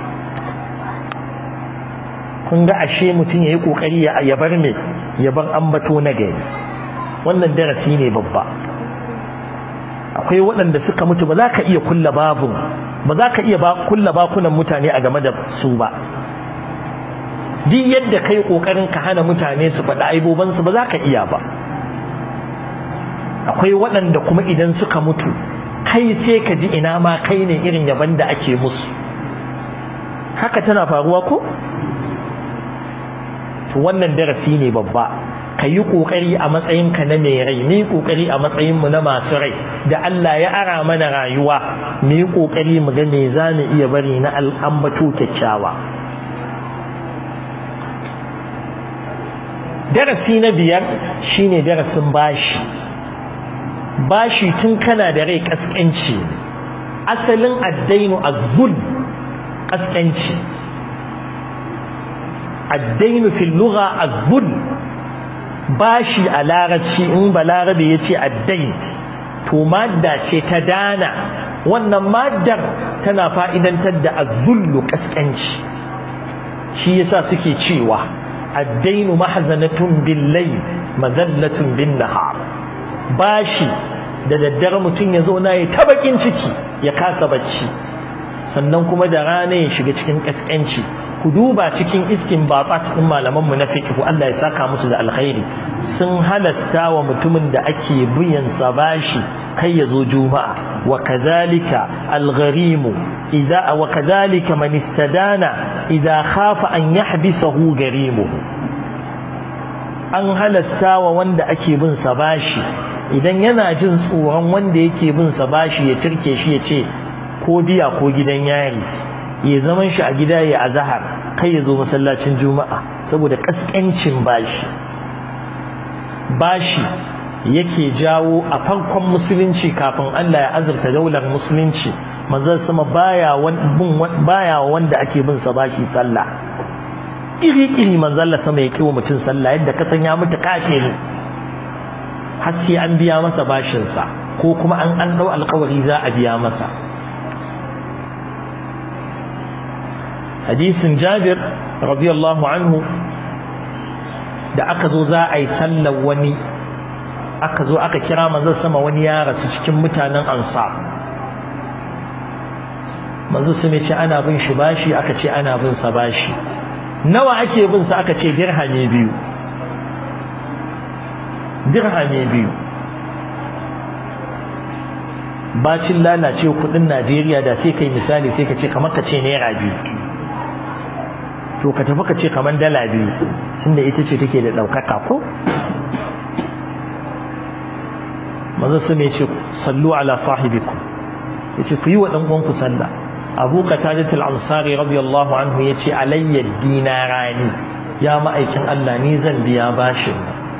kun ga ashe mutum ya yi ƙoƙari ya bar me ya bar ambato na gari wannan darasi ne babba akwai waɗanda suka mutu ba za ka iya kulla babun ba za ka iya kulla bakunan mutane a game da su ba duk yadda kai ƙoƙarin ka hana mutane su faɗi aibobansu ba za ka iya ba akwai waɗanda kuma idan suka mutu kai sai ka ji ina ma kai ne irin yaban da ake musu haka tana faruwa ko to wannan darasi ne babba ka yi ƙoƙari a matsayinka na mai rai mu yi ƙoƙari a matsayinmu na masu rai da Allah ya ara mana rayuwa mu yi ƙoƙari mu ga me za mu iya bari na al'ambato kyakkyawa darasi na biyar shine darasin bashi bashi tun kana da rai kaskanci asalin addainu azzul kaskanci addainu fil lugha azzul bashi a larabci in balarabe ya ce addain to madda ce ta dana wannan maddar tana fa'idantar da azzullu kaskanci shi yasa suke cewa addainu mahzanatun bil layl madallatun bin nahar bashi da daddare mutum ya zo na ya ta bakin ciki ya kasa bacci sannan kuma da rana ya shiga cikin kaskanci ku duba cikin iskin babat din malaman mu na fiqh Allah ya saka musu da alkhairi sun halasta wa mutumin da ake biyan sa bashi kai ya zo juma'a wa kadhalika algharimu idza wa kadhalika man istadana idza khafa an yahbisahu garimuhu an halasta wa wanda ake bin sa bashi idan yana jin tsoron wanda yake bin sa bashi ya turke shi ya ce ko biya ko gidan yari ya zaman shi a gida ya azahar kai ya zo masallacin juma'a saboda kaskancin bashi bashi yake jawo a farkon musulunci kafin Allah ya azurta daular musulunci manzon sama baya baya wanda ake bin sa bashi sallah iri-iri manzon Allah sama ya kiwo mutum sallah yadda ka san ya mutu kafiri har sai an biya masa bashin sa ko kuma an an dau alƙawari za a biya masa hadisin Jabir radiyallahu anhu da aka zo za a yi sallar wani aka zo aka kira manzon sama wani ya rasu cikin mutanen ansar manzon su ce ana bin shi bashi aka ce ana bin sa bashi nawa ake bin sa aka ce dirhami biyu dirhami biyu bacin lalace kudin Najeriya da sai kai misali sai ka ce kamar ka ce naira biyu to ka tafi ka ce kamar dala biyu tunda ita ce take da ɗaukaka ko manzo su ne ce sallu ala sahibikum yace ku yi wa dan uwanku sallah Abu Qatadah al-Ansari radiyallahu anhu yace alayya dinarani ya ma'aikin Allah ni zan biya bashin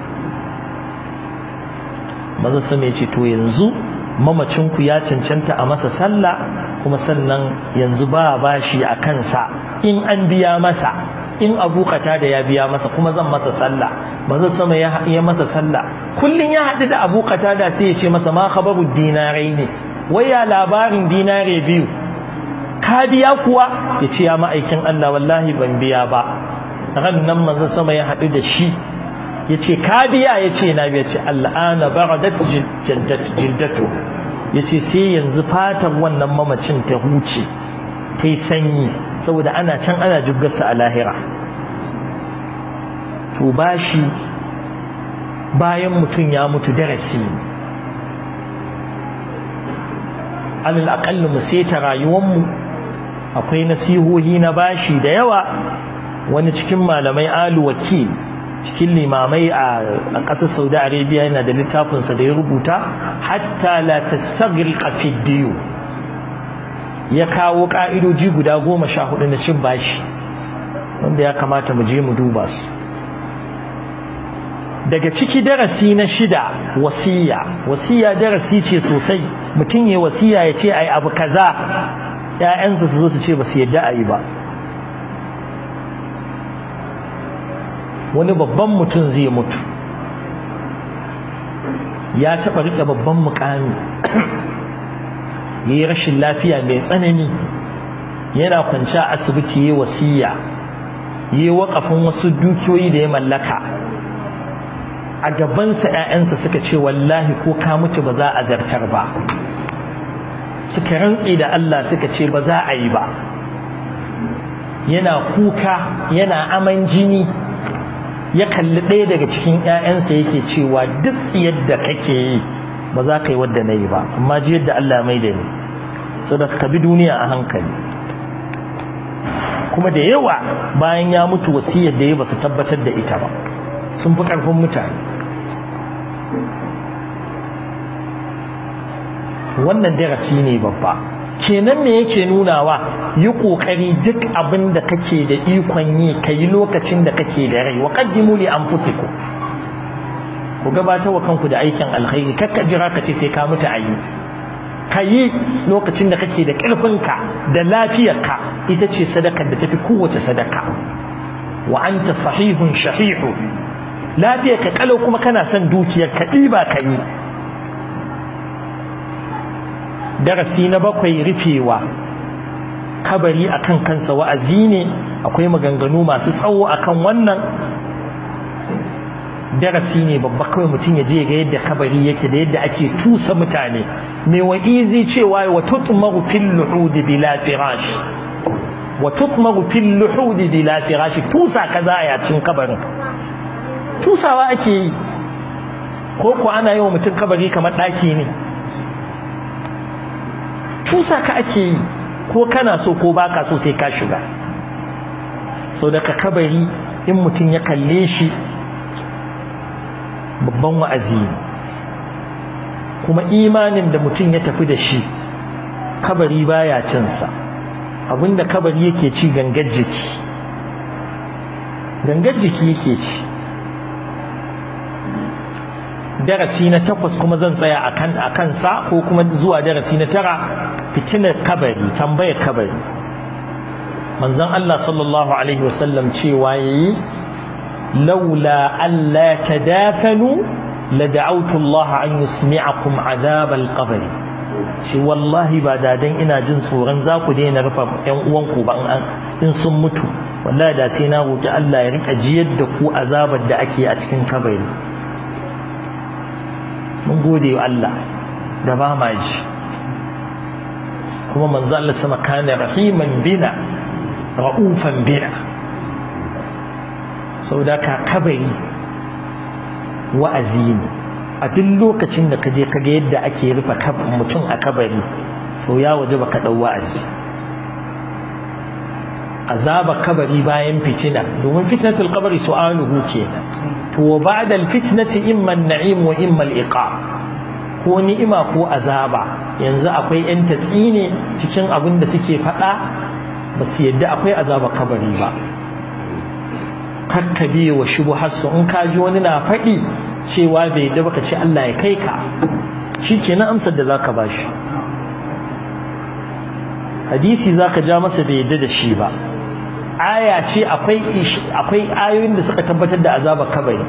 manzo su ne ce to yanzu mamacin ku ya cancanta a masa sallah kuma sannan yanzu ba bashi a kansa in an biya masa in abu da ya biya masa kuma zan masa sallah manzo sama ya ya masa sallah kullun ya haɗu da abu da sai ya ce masa ma khabaru dinarai ne waya labarin dinare biyu ka biya kuwa ya ce ya ma'aikin Allah wallahi ban biya ba ran nan manzo sama ya haɗu da shi ya ce ka biya ya ce na biya ce al'ana baradat jildatu ya ce sai yanzu fatan wannan mamacin ta huce ta yi sanyi saboda ana can ana jibgarsa a lahira to bashi bayan mutum ya mutu darasi alal aƙalli mu seta rayuwanmu akwai nasihohi na bashi da yawa wani cikin malamai alu wakil cikin limamai a ƙasar saudi arabia yana da littafinsa da ya rubuta hatta la tasagriqa fi diyu ya kawo ƙa'idoji guda goma sha hudu na cin bashi wanda ya kamata mu je mu duba su daga ciki darasi na shida wasiya wasiya darasi ce sosai mutum ya wasiya ya ce ai abu kaza ‘ya'yansa su zo su ce ba su yadda a yi ba wani babban mutum zai mutu ya taɓa riƙe babban mukami ya yi rashin lafiya mai tsanani yana kwanci a asibiti ya wasiya ya yi waƙafin wasu dukiyoyi da ya mallaka a gabansa 'ya'yansa suka ce wallahi ko ka mutu ba za a zartar ba suka rantse da Allah suka ce ba za a yi ba yana kuka yana aman jini ya kalli ɗaya daga cikin 'ya'yansa yake cewa duk yadda kake yi ba za ka yi wadda na yi ba amma ji yadda Allah mai da ni saboda ka bi duniya a hankali kuma da yawa bayan ya mutu wasiyar da ya ba su tabbatar da ita ba sun fi ƙarfin mutane wannan darasi ne babba kenan me yake nunawa yi kokari duk abin da kake da ikon yi kai lokacin da kake da rai wa qaddimu li anfusikum ku gabatar wa kanku da aikin alkhairi kakka jira ka ce sai ka mutu ayi kayi lokacin da kake da ƙarfinka da lafiyarka ita ce sadakar da tafi kowace sadaka wa anta sahihun shahihu lafiyarka kalau kuma kana son dukiyar ka ɗiba ka yi darasi na bakwai rufewa kabari akan kansa wa'azi ne akwai maganganu masu tsawo akan wannan darasi ne babba kawai mutum ya je ga yadda kabari yake da yadda ake tusa mutane mai wa'izi cewa wa tutmaru fil luhud bila firash wa tutmaru fil luhud bila firash tusa kaza a cin kabarin tusawa ake yi ko ko ana yi wa mutum kabari kamar daki ne tusa ka ake yi ko kana so ko baka so sai ka shiga so daga kabari in mutum ya kalle shi babban wa'azi kuma imanin da mutum ya tafi da shi kabari baya cinsa abinda kabari yake ci gangar jiki gangar jiki yake ci darasi na takwas kuma zan tsaya a kansa ko kuma zuwa darasi na tara fitinar kabari tambayar kabari manzon Allah sallallahu alaihi wasallam cewa yayi laula alla tadafanu lad'awtu Allah an yusmi'akum adhab al-qabr shi wallahi ba da dan ina jin tsoron za ku daina rufa ƴan uwanku ba in sun mutu wallahi da sai na roki Allah ya rika jiyar da ku azabar da ake a cikin kabari mun gode wa Allah da ba ma ji kuma manzo Allah sama kana rahiman bina ra'ufan bina saboda ka kabari wa'azi ne a duk lokacin da kaje kaga yadda ake rufe mutum a kabari to ya waje baka dau wa'azi azaba kabari bayan fitina domin fitnatul qabri su'aluhu kenan to ba'da al-fitnati imma an-na'im wa imma al-iqab ko ni'ima ko azaba yanzu akwai yan tatsi ne cikin abin da suke faɗa ba su yadda akwai azaba kabari ba kakkabe wa shubuharsu in ka ji wani na faɗi cewa bai yadda baka ce Allah ya kai ka shi kenan amsar da zaka ba shi hadisi zaka ja masa bai yadda da shi ba aya ce akwai akwai ayoyin da suka tabbatar da azabar kabari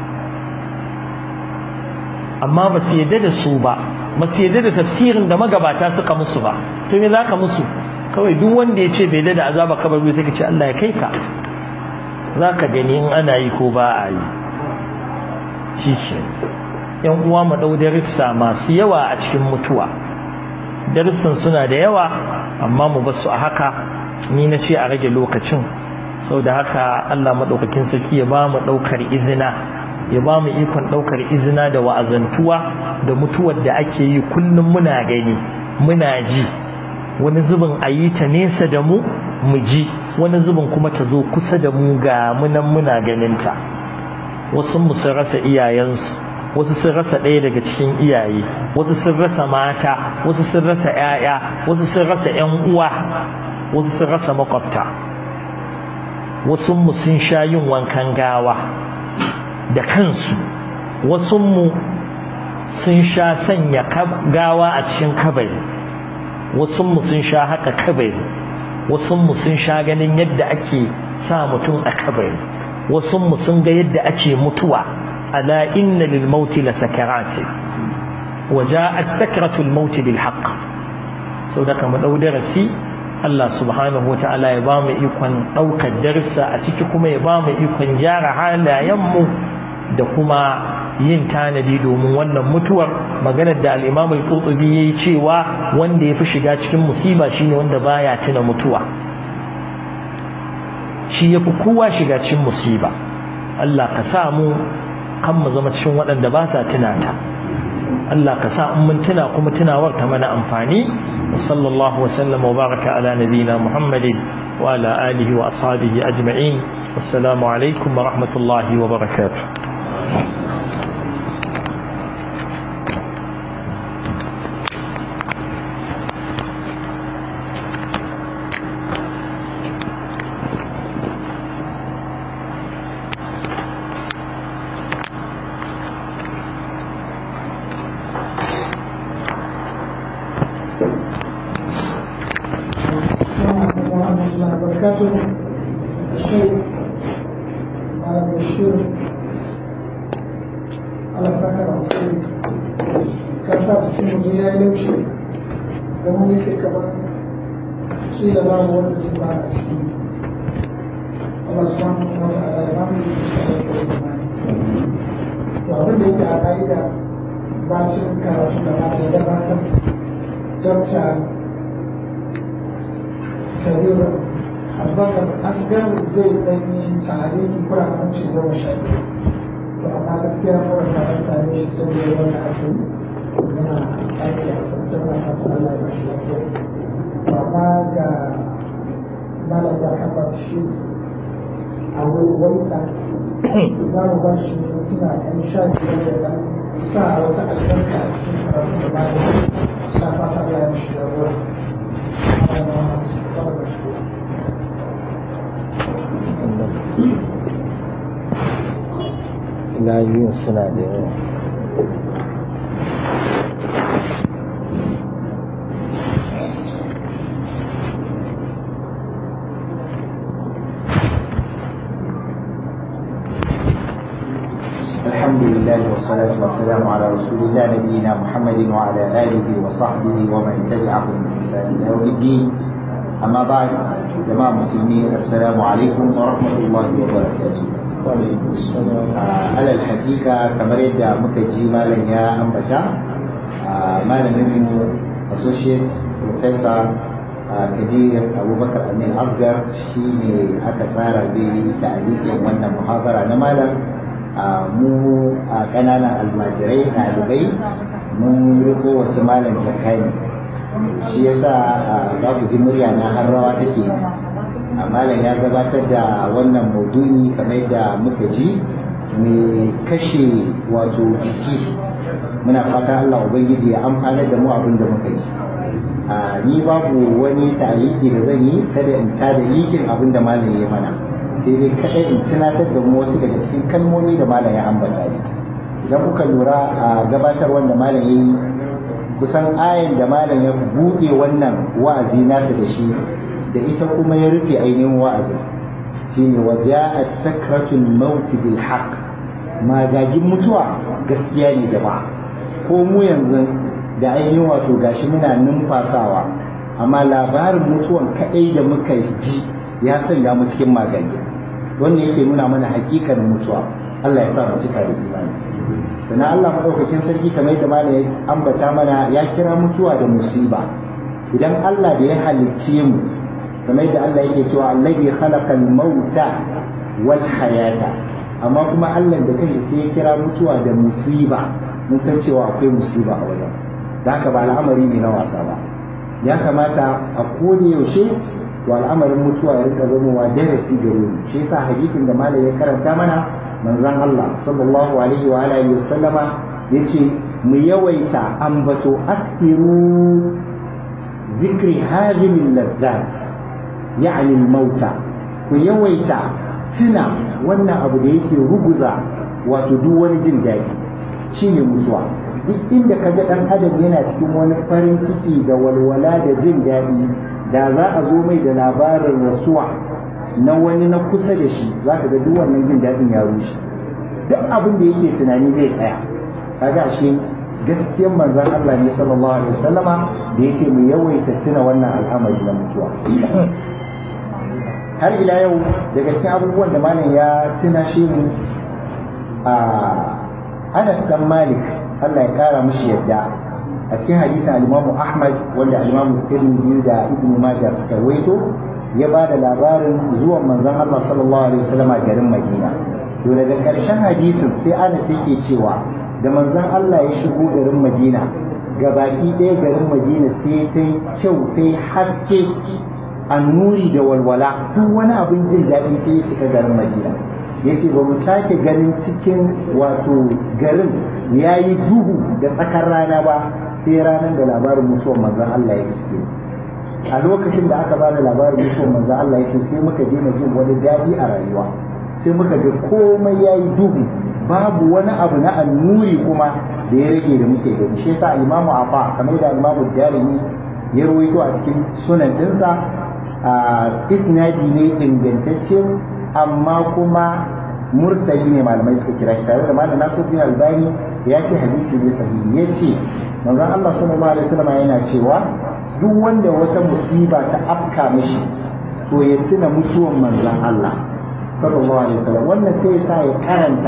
amma ba su yadda da su ba ba su yadda da tafsirin da magabata suka musu ba to me zaka musu kawai duk wanda ya ce bai yadda da azabar kabari sai ka ce Allah ya kai ka zaka gani in ana yi ko ba a yi shi ce yan uwa mu dau darussa masu yawa a cikin mutuwa darussan suna da yawa amma mu basu a haka ni na ce a rage lokacin sau da haka Allah maɗaukakin sarki ya ba mu ɗaukar izina ya ba mu ikon ɗaukar izina da wa'azantuwa da mutuwar da ake yi kullum muna gani muna ji wani zubin a yi ta nesa da mu mu ji wani zubin kuma ta zo kusa da mu ga munan muna ganinta wasu mu sun rasa iyayensu wasu sun rasa ɗaya daga cikin iyaye wasu sun rasa mata wasu sun rasa 'ya'ya wasu sun rasa 'yan uwa wasu sun rasa makwabta wasu mu sun sha yin wankan gawa da kansu wasu mu sun sha sanya gawa a cikin kabari wasu mu sun sha haka kabari wasu mu sun sha ganin yadda ake sa mutum a kabari wasu mu sun ga yadda ake mutuwa ala inna lil mauti la sakarati wa ja'at sakratul mauti bil haqq sau da kama dau darasi Allah subhanahu wa ta'ala ya ba mu ikon ɗaukar darsa a ciki kuma ya ba mu ikon gyara halayenmu da kuma yin tanadi domin wannan mutuwar maganar da al'imam al-qurtubi yayi cewa wanda ya fi shiga cikin musiba shine wanda baya tuna mutuwa shi yafi kowa shiga cikin musiba Allah ka sa mu kan mu zama cikin waɗanda ba sa tunata Allah ka sa in mun tuna kuma tunawar ta mana amfani wa sallallahu wa sallam wa baraka ala nabina Muhammadin wa ala alihi wa ashabihi ajma'in wassalamu alaikum wa rahmatullahi wa barakatuh وبركاته الشيخ على بشير على سكر عصير كسات في مجيئة يمشي لما يكي كمان كيل لا مولد بعد أسلم الله سبحانه وتعالى يرحمه yake a ƙa'ida bacin karatu da mata ya gabatar dokta kabir abubakar asgar zai ɗanyi tarihi kuramin ci goma sha biyu to amma gaskiya mura ta an same shi saboda wanda ake yana aiki a kwantar na fata Allah ya bashi lafiya to amma ga malam ya haɓa shi a wani sa za mu ba shi mintuna ɗan sha biyar da ɗan sa wata albarka a cikin karatu da malam sa fata Allah ya bashi lafiya layin suna da yawa الحمد لله والصلاة والسلام على رسول الله نبينا محمد وعلى آله وصحبه ومن تبعهم بإحسان إلى يوم الدين أما بعد جماعة المسلمين السلام عليكم ورحمة الله وبركاته على الحقيقة كما يدعى مكجي مالا يا أنبتا مالا منه associate professor kadir abubakar amin asgar shi ne aka tsara zai ta'alikin wannan muhabara na malam mu a ƙananan almajirai ɗalibai mun riko wasu malam jakani shi yasa za ku ji murya na har rawa take malam ya gabatar da wannan maudu'i kamar da muka ji mai kashe wato jiki muna fata Allah ubangiji ya amfana da mu abin da muka ji ni babu wani taliki da zan yi kada in tada likin abin da malam ya mana sai dai kadai in tunatar da mu wasu daga cikin kalmomi da malam ya ambata ne idan kuka lura a gabatar wanda malam ya yi kusan ayan da malam ya buɗe wannan wa'azi nasa da shi da ita kuma ya rufe ainihin wa'azi shine wa ja'at sakratul maut bil haqq magagin mutuwa gaskiya ne jama'a ko mu yanzu da ainihin wato gashi muna numfasawa amma labarin mutuwan kaɗai da muka ji ya sanya mu cikin magani wanda yake nuna mana hakikar mutuwa Allah ya sa mu cika da imani sannan Allah madaukakin sarki kamar yadda malam ya ambata mana ya kira mutuwa da musiba idan Allah da ya halicce mu kamar yadda Allah yake cewa allazi khalaqal mauta wal hayata amma kuma Allah da kai sai ya kira mutuwa da musiba mun san cewa akwai musiba a wajen da haka ba al'amari ne na wasa ba ya kamata a koda yaushe to al'amarin mutuwa ya rika zamowa darasi gare mu shi yasa hadisin da malam ya karanta mana manzon Allah sallallahu alaihi wa alihi wa sallama yace mu yawaita ambato aktiru zikri hadhihi al-ladzat ya'ni al-mauta ku yawaita tuna wannan abu da yake ruguza wato duk wani jin daɗi shine mutuwa duk inda kaga dan adam yana cikin wani farin ciki da walwala da jin daɗi da za a zo mai da labarin rasuwa na wani na kusa da shi za ka ga duk wannan jin daɗin ya rushe duk abin da yake tunani zai tsaya kaga shi gaskiyar manzon Allah ne sallallahu alaihi wasallama da yace mu yawaita tuna wannan al'amari na mutuwa har ila yau daga cikin abubuwan da malam ya tuna shi mu a Anas dan Malik Allah ya kara mishi yadda a cikin hadisin al-Imam Ahmad wanda al-Imam Tirmidhi da Ibn Majah suka waito ya ba da labarin zuwan manzon Allah sallallahu alaihi wasallam a garin Madina to daga karshen hadisin sai Anas yake cewa da manzon Allah ya shigo garin Madina gabaki ɗaya garin Madina sai ta kyau ta haske annuri da walwala duk wani abin jin daɗi sai ya cika garin Madina yace ba mu sake ganin cikin wato garin ya yi duhu da tsakar rana ba sai ranar da labarin mutuwar manzan Allah ya iske a lokacin da aka ba da labarin mutuwar manzan Allah ya sai muka daina jin wani daɗi a rayuwa sai muka ga komai ya yi duhu babu wani abu na annuri kuma da ya rage da muke gani shi yasa imamu afa kamar da imamu darimi ya rawaito a cikin sunan dinsa a isnadi ne ingantacce amma kuma mursali ne malamai suka kira shi tare da malam Nasiruddin Albani ya ce hadisi ne sahihi ya ce manzon Allah sallallahu alaihi wasallam yana cewa duk wanda wata musiba ta afka mishi to ya tuna mutuwan manzon Allah sallallahu alaihi wasallam wannan sai ya sa ya karanta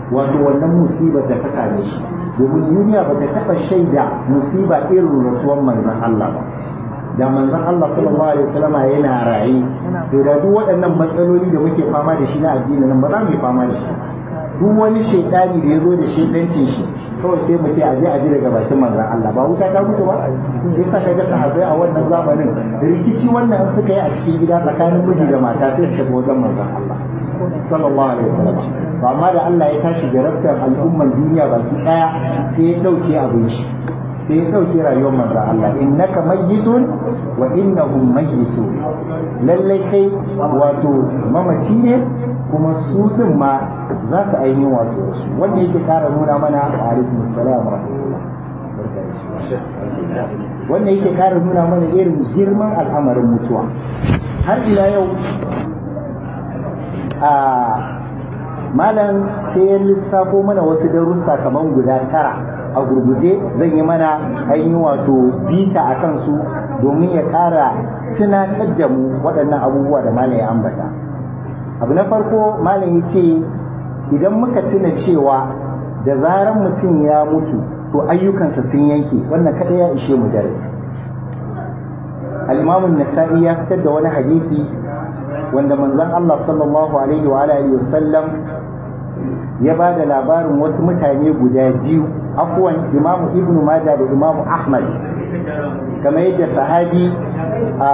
wato wannan musibar da ta same shi domin duniya ba ta taɓa shaida musiba irin rasuwan manzon Allah ba da manzon Allah sallallahu alaihi wasallama yana raye to da duk waɗannan matsaloli da muke fama da shi na addini nan ba za mu yi fama da shi duk wani shaidani da ya zo da shaidancin shi kawai sai mu ce a je a ji daga bakin manzon Allah ba wuta ta mutu ba sai sa kaga sahabbai a wannan zamanin rikici wannan suka yi a cikin gida tsakanin miji da mata sai su tafi wajen manzon Allah sallallahu alaihi wasallam to amma da Allah ya tashi jarabtar al'umman duniya baki daya sai ya dauke abin shi sai ya dauke rayuwar manzo Allah innaka mayyitun wa innahum mayyitun lalle kai wato mamaci ne kuma su din ma za su ainihin wato su wanda yake kara nuna mana wa alaikum assalam wa wanda yake kara nuna mana irin girman al'amarin mutuwa har ila yau a malam sai ya lissafo mana wasu darussa kamar guda tara a gurguje zan yi mana ainihin wato bita a kansu domin ya ƙara tunatar da mu waɗannan abubuwa da malam ya ambata abu na farko malam ya ce idan muka tuna cewa da zaran mutum ya mutu to ayyukansa sun yanke wannan kada ya ishe mu darasi al-imamun nasa'i ya fitar da wani hadisi wanda manzon Allah sallallahu alaihi wa alihi wasallam ya ba da labarin wasu mutane guda biyu afwan imamu ibnu maja da imamu ahmad kamar yadda sahabi a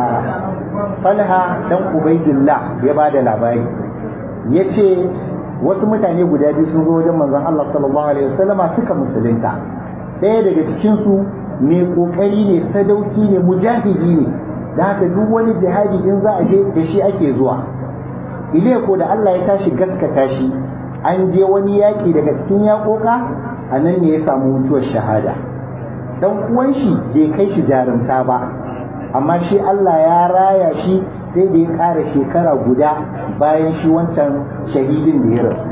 falha dan ubaidullah ya ba da labari ya ce wasu mutane guda biyu sun zo wajen manzon Allah sallallahu alaihi wasallama suka musulunta ɗaya daga cikinsu mai ƙoƙari ne sadauki ne mujahidi ne da haka duk wani jihadi in za a je da shi ake zuwa ile ko da Allah ya tashi gaskata shi an je wani yaƙi daga cikin yaƙoƙa a nan ne ya samu mutuwar shahada dan uwan shi bai kai shi jarumta ba amma shi Allah ya raya shi sai da ya ƙara shekara guda bayan shi wancan shahidin da ya rasu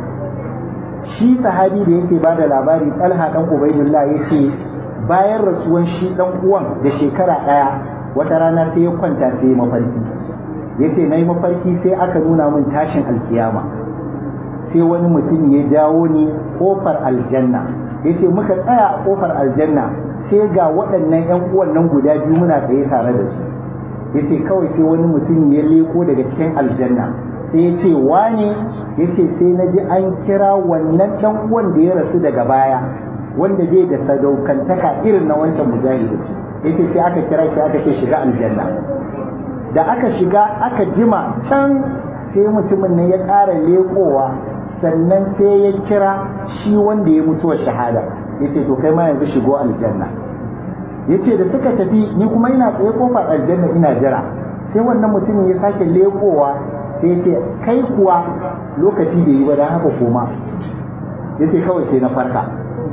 shi sahabi da yake ba da labari talha dan ubaidullah ya ce bayan rasuwan shi dan uwan da shekara ɗaya wata rana sai ya kwanta sai ya mafarki ya ce na yi mafarki sai aka nuna min tashin alkiyama sai wani mutum ya jawo ni kofar aljanna ya ce muka tsaya a kofar aljanna sai ga waɗannan 'yan uwan nan guda biyu muna tsaye tare da su ya ce kawai sai wani mutum ya leko daga cikin aljanna sai ya ce wane ya ce sai na ji an kira wannan ɗan uwan da ya rasu daga baya wanda bai da sadaukantaka irin na wancan mujahidin yace sai aka kira shi aka ce shiga aljanna da aka shiga aka jima can sai mutumin nan ya ƙara leƙowa sannan sai ya kira shi wanda ya mutuwa shahada yace to kai ma yanzu shigo aljanna yace da suka tafi ni kuma ina tsaye kofar aljanna ina jira sai wannan mutumin ya sake leƙowa sai yace kai kuwa lokaci bai yi ba dan haka koma yace kawai sai na farka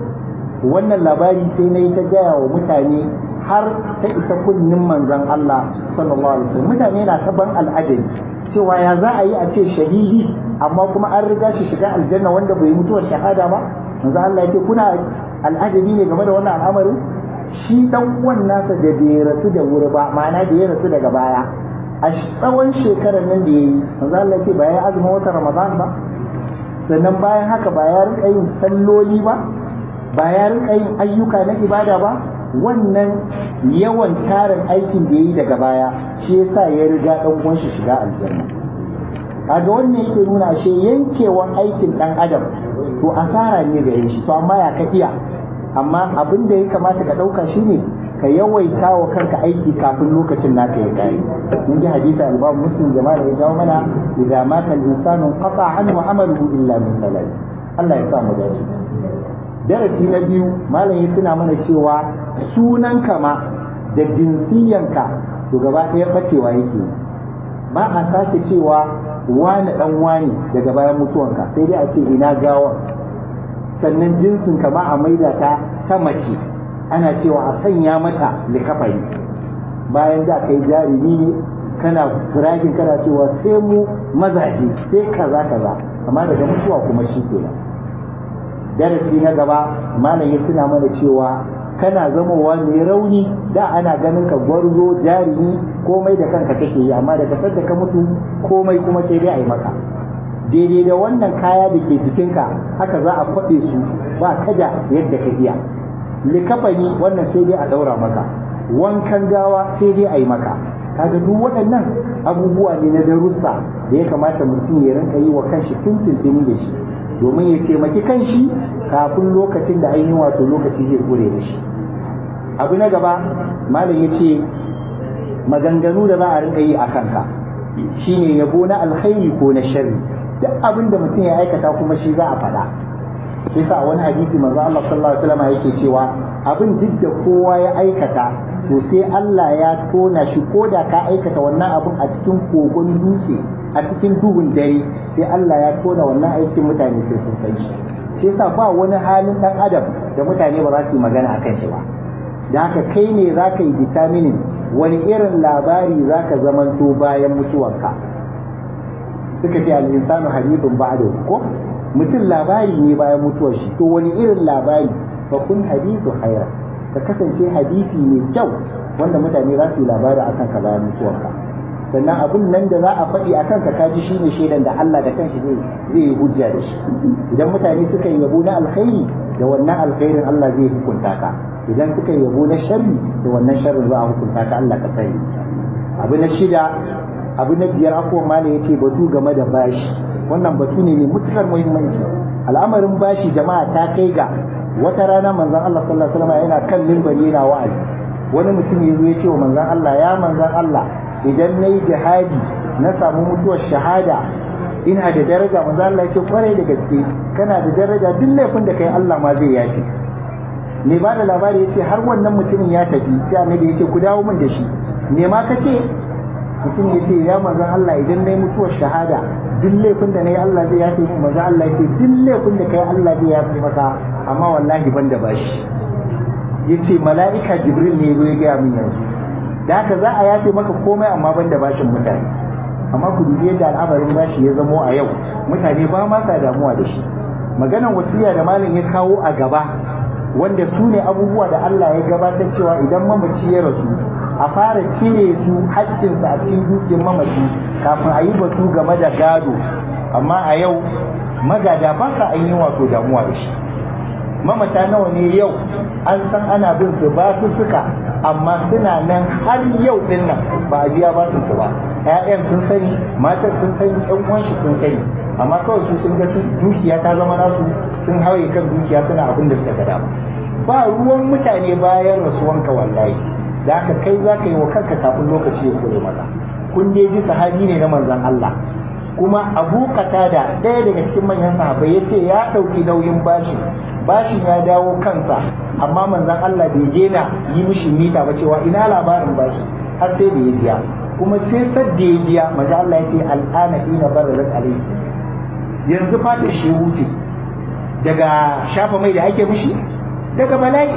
wannan labari sai na yi ta gaya wa mutane har ta isa kunnin manzon Allah sallallahu alaihi wasallam mutane na ta ban al'ajabi cewa ya za a yi a ce shahidi amma kuma an riga shi shiga aljanna wanda bai mutuwar shahada ba manzon Allah ya ce kuna al'ajabi ne game da wannan al'amarin shi dan uwan nasa da bai rasu da wuri ba ma'ana da ya rasu daga baya a tsawon shekarar nan da ya yi manzon Allah ya ce ba ya azumin watan Ramadan ba sannan bayan haka ba ya rika yin salloli ba ba ya rika yin ayyuka na ibada ba wannan yawan tarin aikin da ya yi daga baya shi yasa ya riga dan uwan shi shiga aljanna kaga wannan yake nuna ashe yankewan aikin dan adam to asara ne gare shi to amma ya ka iya amma abin da ya kamata ka dauka shine ka yawaita wa kanka aiki kafin lokacin naka ya kare mun ji hadisi al-Imam Muslim jama'a da ya jawo mana idza mata al-insanu qata anhu amaluhu illa min halal Allah ya sa mu dace darasi na biyu malam ya tuna mana cewa sunan kama da jinsiyanka to gaba ɗaya bacewa yake ba a sake cewa wani dan wani daga bayan mutuwanka sai dai a ce ina gawa sannan jinsin ka ba a maida ta ta mace ana cewa a sanya mata likafari bayan da kai jarumi ne kana firagin kana cewa sai mu mazaje sai kaza kaza amma daga mutuwa kuma shi kenan darasi na gaba malam ya tuna mana cewa kana zamowa mai rauni da ana ganin ka gwarzo jarumi komai da kanka kake yi amma daga sadda ka mutu komai kuma sai dai a yi maka daidai da wannan kaya da ke jikinka haka za a kwaɗe su ba kada yadda ka iya likafani wannan sai dai a ɗaura maka wankan gawa sai dai a yi maka kaga duk waɗannan abubuwa ne na darussa da ya kamata mutum ya rinka yi wa kanshi tintintini da shi domin ya taimaki kanshi kafin lokacin da ainihin wato lokaci zai kure da shi abu na gaba malam ya ce maganganu da za a rinka yi a kanka shine yabo na alkhairi ko na sharri duk abin da mutum ya aikata kuma shi za a faɗa shi sa wani hadisi manzo Allah sallallahu alaihi wasallam yake cewa abin duk da kowa ya aikata to sai Allah ya tona shi ko da ka aikata wannan abin a cikin kogon dutse a cikin duhun dare sai Allah ya tona wannan aikin mutane sai sun kai shi shi yasa ba wani halin dan adam da mutane ba za su yi magana akan shi ba da haka kai ne za ka yi vitaminin wani irin labari za ka zamanto bayan mutuwarka suka ce al'insanu hadithun ba'da ko mutum labari ne bayan mutuwar shi to wani irin labari fa kun hadithu khaira ka kasance hadisi mai kyau wanda mutane za su yi labari akan ka bayan mutuwarka sannan abun nan da za a faɗi a kanka kaji shine shaidan da Allah da kanshi zai zai yi hujja da shi idan mutane suka yi yabo na alkhairi da wannan alkhairin Allah zai hukunta ka idan suka yi yabo na sharri da wannan sharrin za a hukunta ka Allah ka sani abu na shida abu na biyar afuwan mala yace batu game da bashi wannan batu ne mai mutukar muhimmanci al'amarin bashi jama'a ta kai ga wata rana manzon Allah sallallahu alaihi wasallam yana kan minbari yana wa'azi wani mutum ya zo ya ce wa manzon Allah ya manzon Allah idan nayi jihadi na samu mutuwar shahada ina da daraja manzon Allah ya ce kwarai da gaske kana da daraja duk laifin da kai Allah ma zai yafi me ba da labari ya ce har wannan mutumin ya tafi sai annabi ya ce ku dawo min da shi me ma ka ce mutum ya ce ya manzan Allah idan na yi mutuwar shahada duk laifin da na yi Allah zai yafe min manzan Allah ya ce duk laifin da kai Allah zai yafe maka amma wallahi ban da bashi ya ce mala'ika jibril ne ya gaya min yanzu da haka za a yafe maka komai amma ban da bashin mutane amma ku dubi yadda al'amarin bashi ya zamo a yau mutane ba ma sa damuwa da shi maganan wasiya da malam ya kawo a gaba wanda su ne abubuwa da Allah ya gabatar cewa idan mamaci ya rasu a fara cire su haƙƙinsa a cikin dukiyar mamaci kafin a yi batu game da gado amma a yau magada ba sa an yi wato damuwa da shi mamata nawa ne yau an san ana bin su ba su suka amma suna nan har yau din nan ba a biya ba su ba ƴaƴan sun sani matan sun sani ƴan uwan shi sun sani amma kawai su sun ga dukiya ta zama nasu sun hawaye kan dukiya suna abin da suka gada ba ruwan mutane bayan rasuwanka wallahi da haka kai za ka yi wa kanka kafin lokaci ya kure maka kun dai ji sahabi ne na manzon Allah kuma abu da ɗaya daga cikin manyan sahabbai ya ce ya ɗauki nauyin bashi bashin ya dawo kansa amma manzon Allah bai daina yi mishi mita ba cewa ina labarin bashi har sai da ya biya kuma sai sadda ya biya manzon Allah ya ce al'ana ina bararat alayhi yanzu fata shi wuce daga shafa mai da ake mishi daga bala'i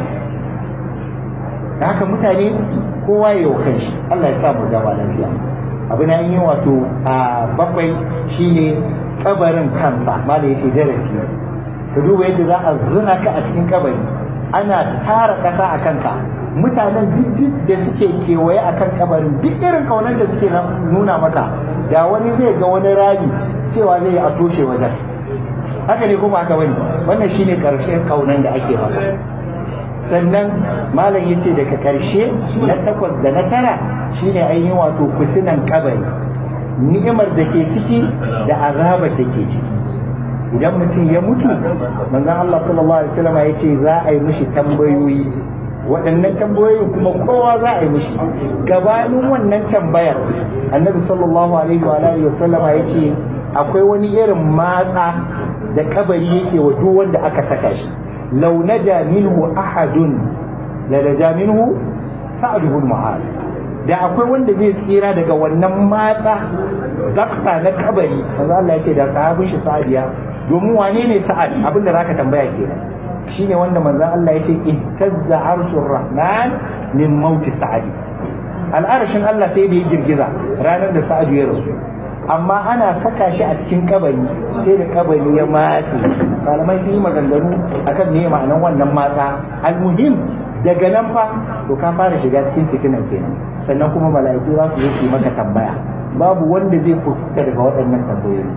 da haka mutane kowa ya yi kanshi Allah ya sa mu gaba lafiya abu na yi wato a bakwai shine kabarin kansa ma da yace darasi ka duba yadda za a zuna ka a cikin kabari ana tara kasa a kanka mutanen duk da suke kewaye a kan kabarin duk irin kaunar da suke nuna maka da wani zai ga wani rami cewa zai a toshe wajen haka ne kuma haka bane wannan shine karshen kaunan da ake maka sannan malam yace daga karshe na takwas da na tara shine ainihin wato fitinan kabari ni'imar da ke ciki da azabar da ke ciki idan mutum ya mutu manzon Allah sallallahu alaihi wasallam ya ce za a yi mishi tambayoyi waɗannan tambayoyin kuma kowa za a yi mishi gabanin wannan tambayar annabi sallallahu alaihi wa alihi wasallama ya ce akwai wani irin matsa da kabari yake wa duk wanda aka saka shi law naja minhu ahadun la naja minhu sa'd ibn mu'adh da akwai wanda zai tsira daga wannan matsa zakta na kabari manzo Allah ya ce da sahabin shi sa'adiya domin wane ne sa'ad abinda zaka tambaya kenan shine wanda manzon Allah yace ihtazza arshur rahman min mauti sa'adi al'arshin Allah sai da ya girgiza ranar da sa'adu ya rasu amma ana saka shi a cikin kabari sai da kabari ya matse malamai sun yi maganganu akan me ma'anan wannan matsa almuhim daga nan fa to ka fara shiga cikin fitinan kenan sannan kuma mala'iku za su zo su maka tambaya babu wanda zai fita daga waɗannan tambayoyi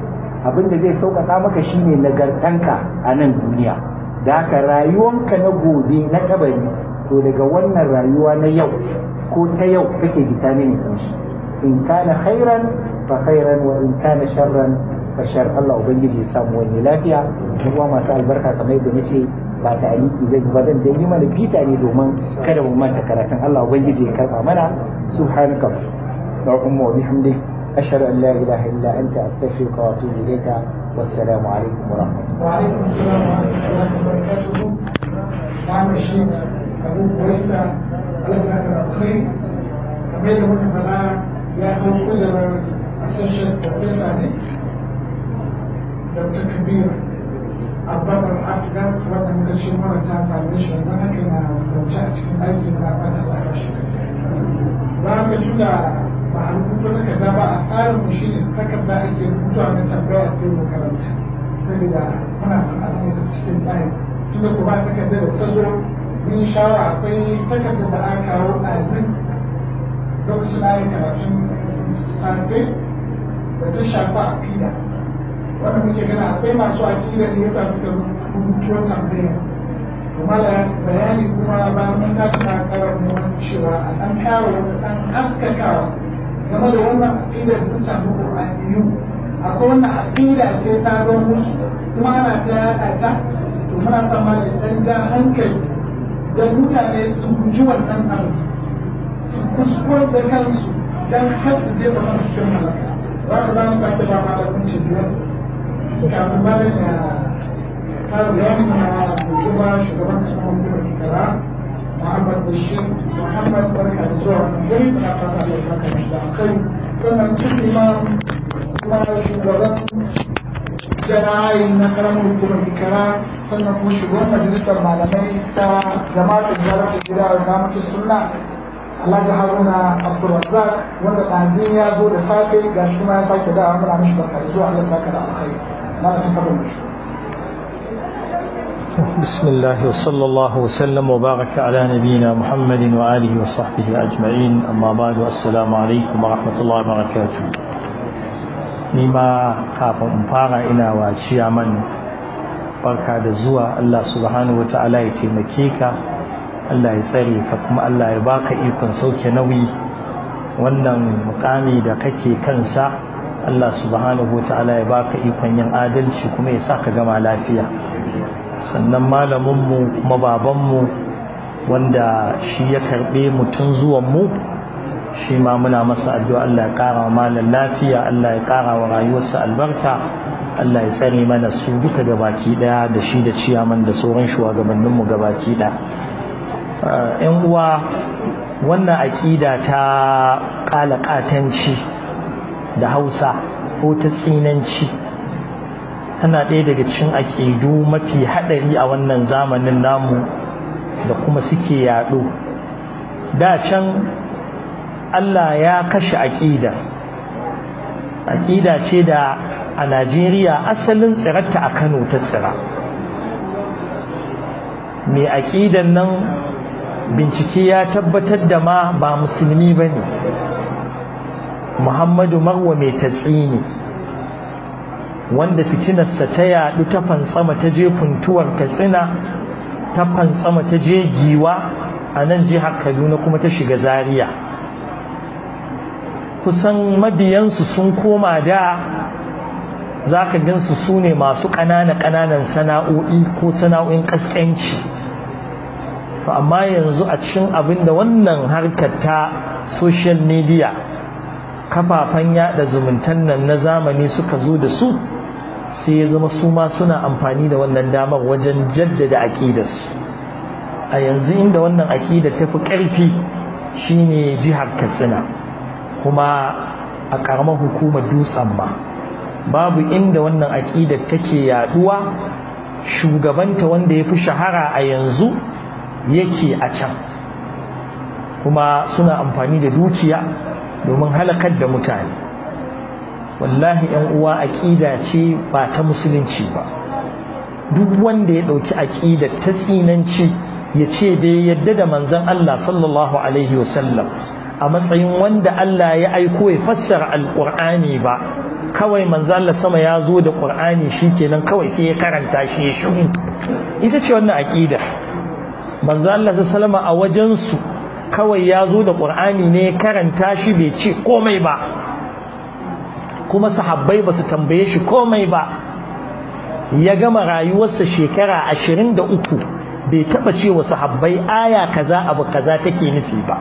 abin da zai sauƙaƙa maka shine nagartanka a nan duniya da haka rayuwanka na gobe na kabari to daga wannan rayuwa na yau ko ta yau kake gita mini kanshi in kana khairan fa khairan wa in kana sharran fa shar Allah ubangiji ya samu wani lafiya kuma masu albarka kamar yadda nace ba ta aliki zai ba zan dai yi mana bita ne domin kada mu manta karatun Allah ubangiji ya karba mana subhanaka اللهم وبحمدك أشهد أن لا إله إلا أنت أستغفرك وأتوب إليك والسلام عليكم ورحمة الله وعليكم السلام ورحمة الله وبركاته نعم الشيخ أبو كويسة الله يسعدك الخير kamar yadda muka faɗa ya hau kujerar associate professor ne dr kabir abubakar asgar wanda muka ce mara ta same shi yanzu haka na zauce a cikin aiki na fata lafiya shi ba ka tuna ba a rubuta takarda ba a tsarin mu shine takarda ake rubutuwa na tambaya sai mu karanta saboda muna son a rubuta cikin tsari tunda kuma takarda da ta zo mun shawara akwai takarda da aka kawo a zin lokacin da aka karatun safe da ta shafa akida wanda muke gana akwai masu akida ne yasa suka rubutuwa tambaya kuma da bayani kuma bayan mun tashi na karar neman cewa a ɗan kawo wani ɗan haskakawa game da wannan aƙida da ta shafi ƙur'aniyu akwai wannan aƙida ce ta zo musu kuma ana ta yaɗa ta to muna son ma da ɗan ja hankali don mutane su guji wannan abu su kuskure da kansu don kar su je wannan cikin halaka za ka za mu sake ba ma da kunci biyar kafin malam ya fara bayani na kuma shugaban kasar hukumar kara Muhammad Bashir Muhammad barka da zuwa wannan gari da fata Allah ya saka mashi da alkhairi sannan sun imam kuma shugaban jana'ayin na karamar hukumar kara sannan kuma shugaban majalisar malamai ta jama'ar zarar da gida da zamatu sunna Alhaji Haruna Abdulrazzaq wanda ɗazin ya zo da safe ga shi kuma ya sake dawa muna mishi barka da zuwa Allah ya saka da alkhairi na da tafarin mishi بسم الله وصلى الله وسلم وبارك على نبينا محمد وآله وصحبه أجمعين أما بعد السلام عليكم ورحمة الله وبركاته نما كافة مفارة إلى واتشيا من barka da zuwa Allah subhanahu wata'ala ya taimake ka Allah ya tsare ka kuma Allah ya baka ikon sauke nauyi wannan mukami da kake kansa Allah subhanahu wata'ala ya baka ikon yin adalci kuma ya sa ka gama lafiya sannan malaminmu kuma babanmu wanda shi ya karɓe mutum zuwanmu shi ma muna masa addu'a Allah ya ƙara wa malam lafiya Allah ya ƙara wa rayuwarsa albarka Allah ya tsare mana su duka gabaki ɗaya da shi da ciyaman da sauran shugabanninmu gabaki ɗaya ‘yan uwa wannan aƙida ta ƙalaƙatanci da hausa ko ta tsinanci tana ɗaya daga cikin aƙidu mafi haɗari a wannan zamanin namu da kuma suke yaɗo da can Allah ya kashe aƙida aƙida ce da a Najeriya asalin tsirarta a Kano ta tsira mai aƙidan nan bincike ya tabbatar da ma ba musulmi ba ne Muhammadu Marwa mai tatsi ne wanda fitinarsa ta yadu ta fantsama ta je funtuwar katsina ta fantsama ta je giwa a nan jihar kaduna kuma ta shiga zaria kusan mabiyansu sun koma da za ka gansu su ne masu ƙanana-ƙananan sana'o'i ko sana'o'in ƙasƙanci to amma yanzu a cikin abin da wannan harkar ta social media kafafen yada zumuntan nan na zamani suka zo da su sai ya zama su ma suna amfani da wannan damar wajen jaddada aƙidarsu a yanzu inda wannan aƙidar ta fi ƙarfi shine jihar katsina kuma a ƙaramar hukumar dutsen ma babu inda wannan aƙidar take yaduwa shugabanta wanda ya fi shahara a yanzu yake a can kuma suna amfani da dukiya domin halakar da mutane wallahi yan uwa aqida ce ba ta musulunci ba duk wanda ya dauki aqida ta tsinanci ya ce da yadda da manzon Allah sallallahu alaihi wasallam a matsayin wanda Allah ya aiko ya fassara alqur'ani ba kawai manzo Allah sama ya zo da Qur'ani shikenan kawai sai ya karanta shi ya shuru ita ce wannan aqida manzo Allah sallama a wajen su kawai ya zo da Qur'ani ne ya karanta shi bai ce komai ba kuma sahabbai ba su tambaye shi komai ba ya gama rayuwarsa shekara 23 bai taba ce wa sahabbai aya kaza abu kaza take nufi ba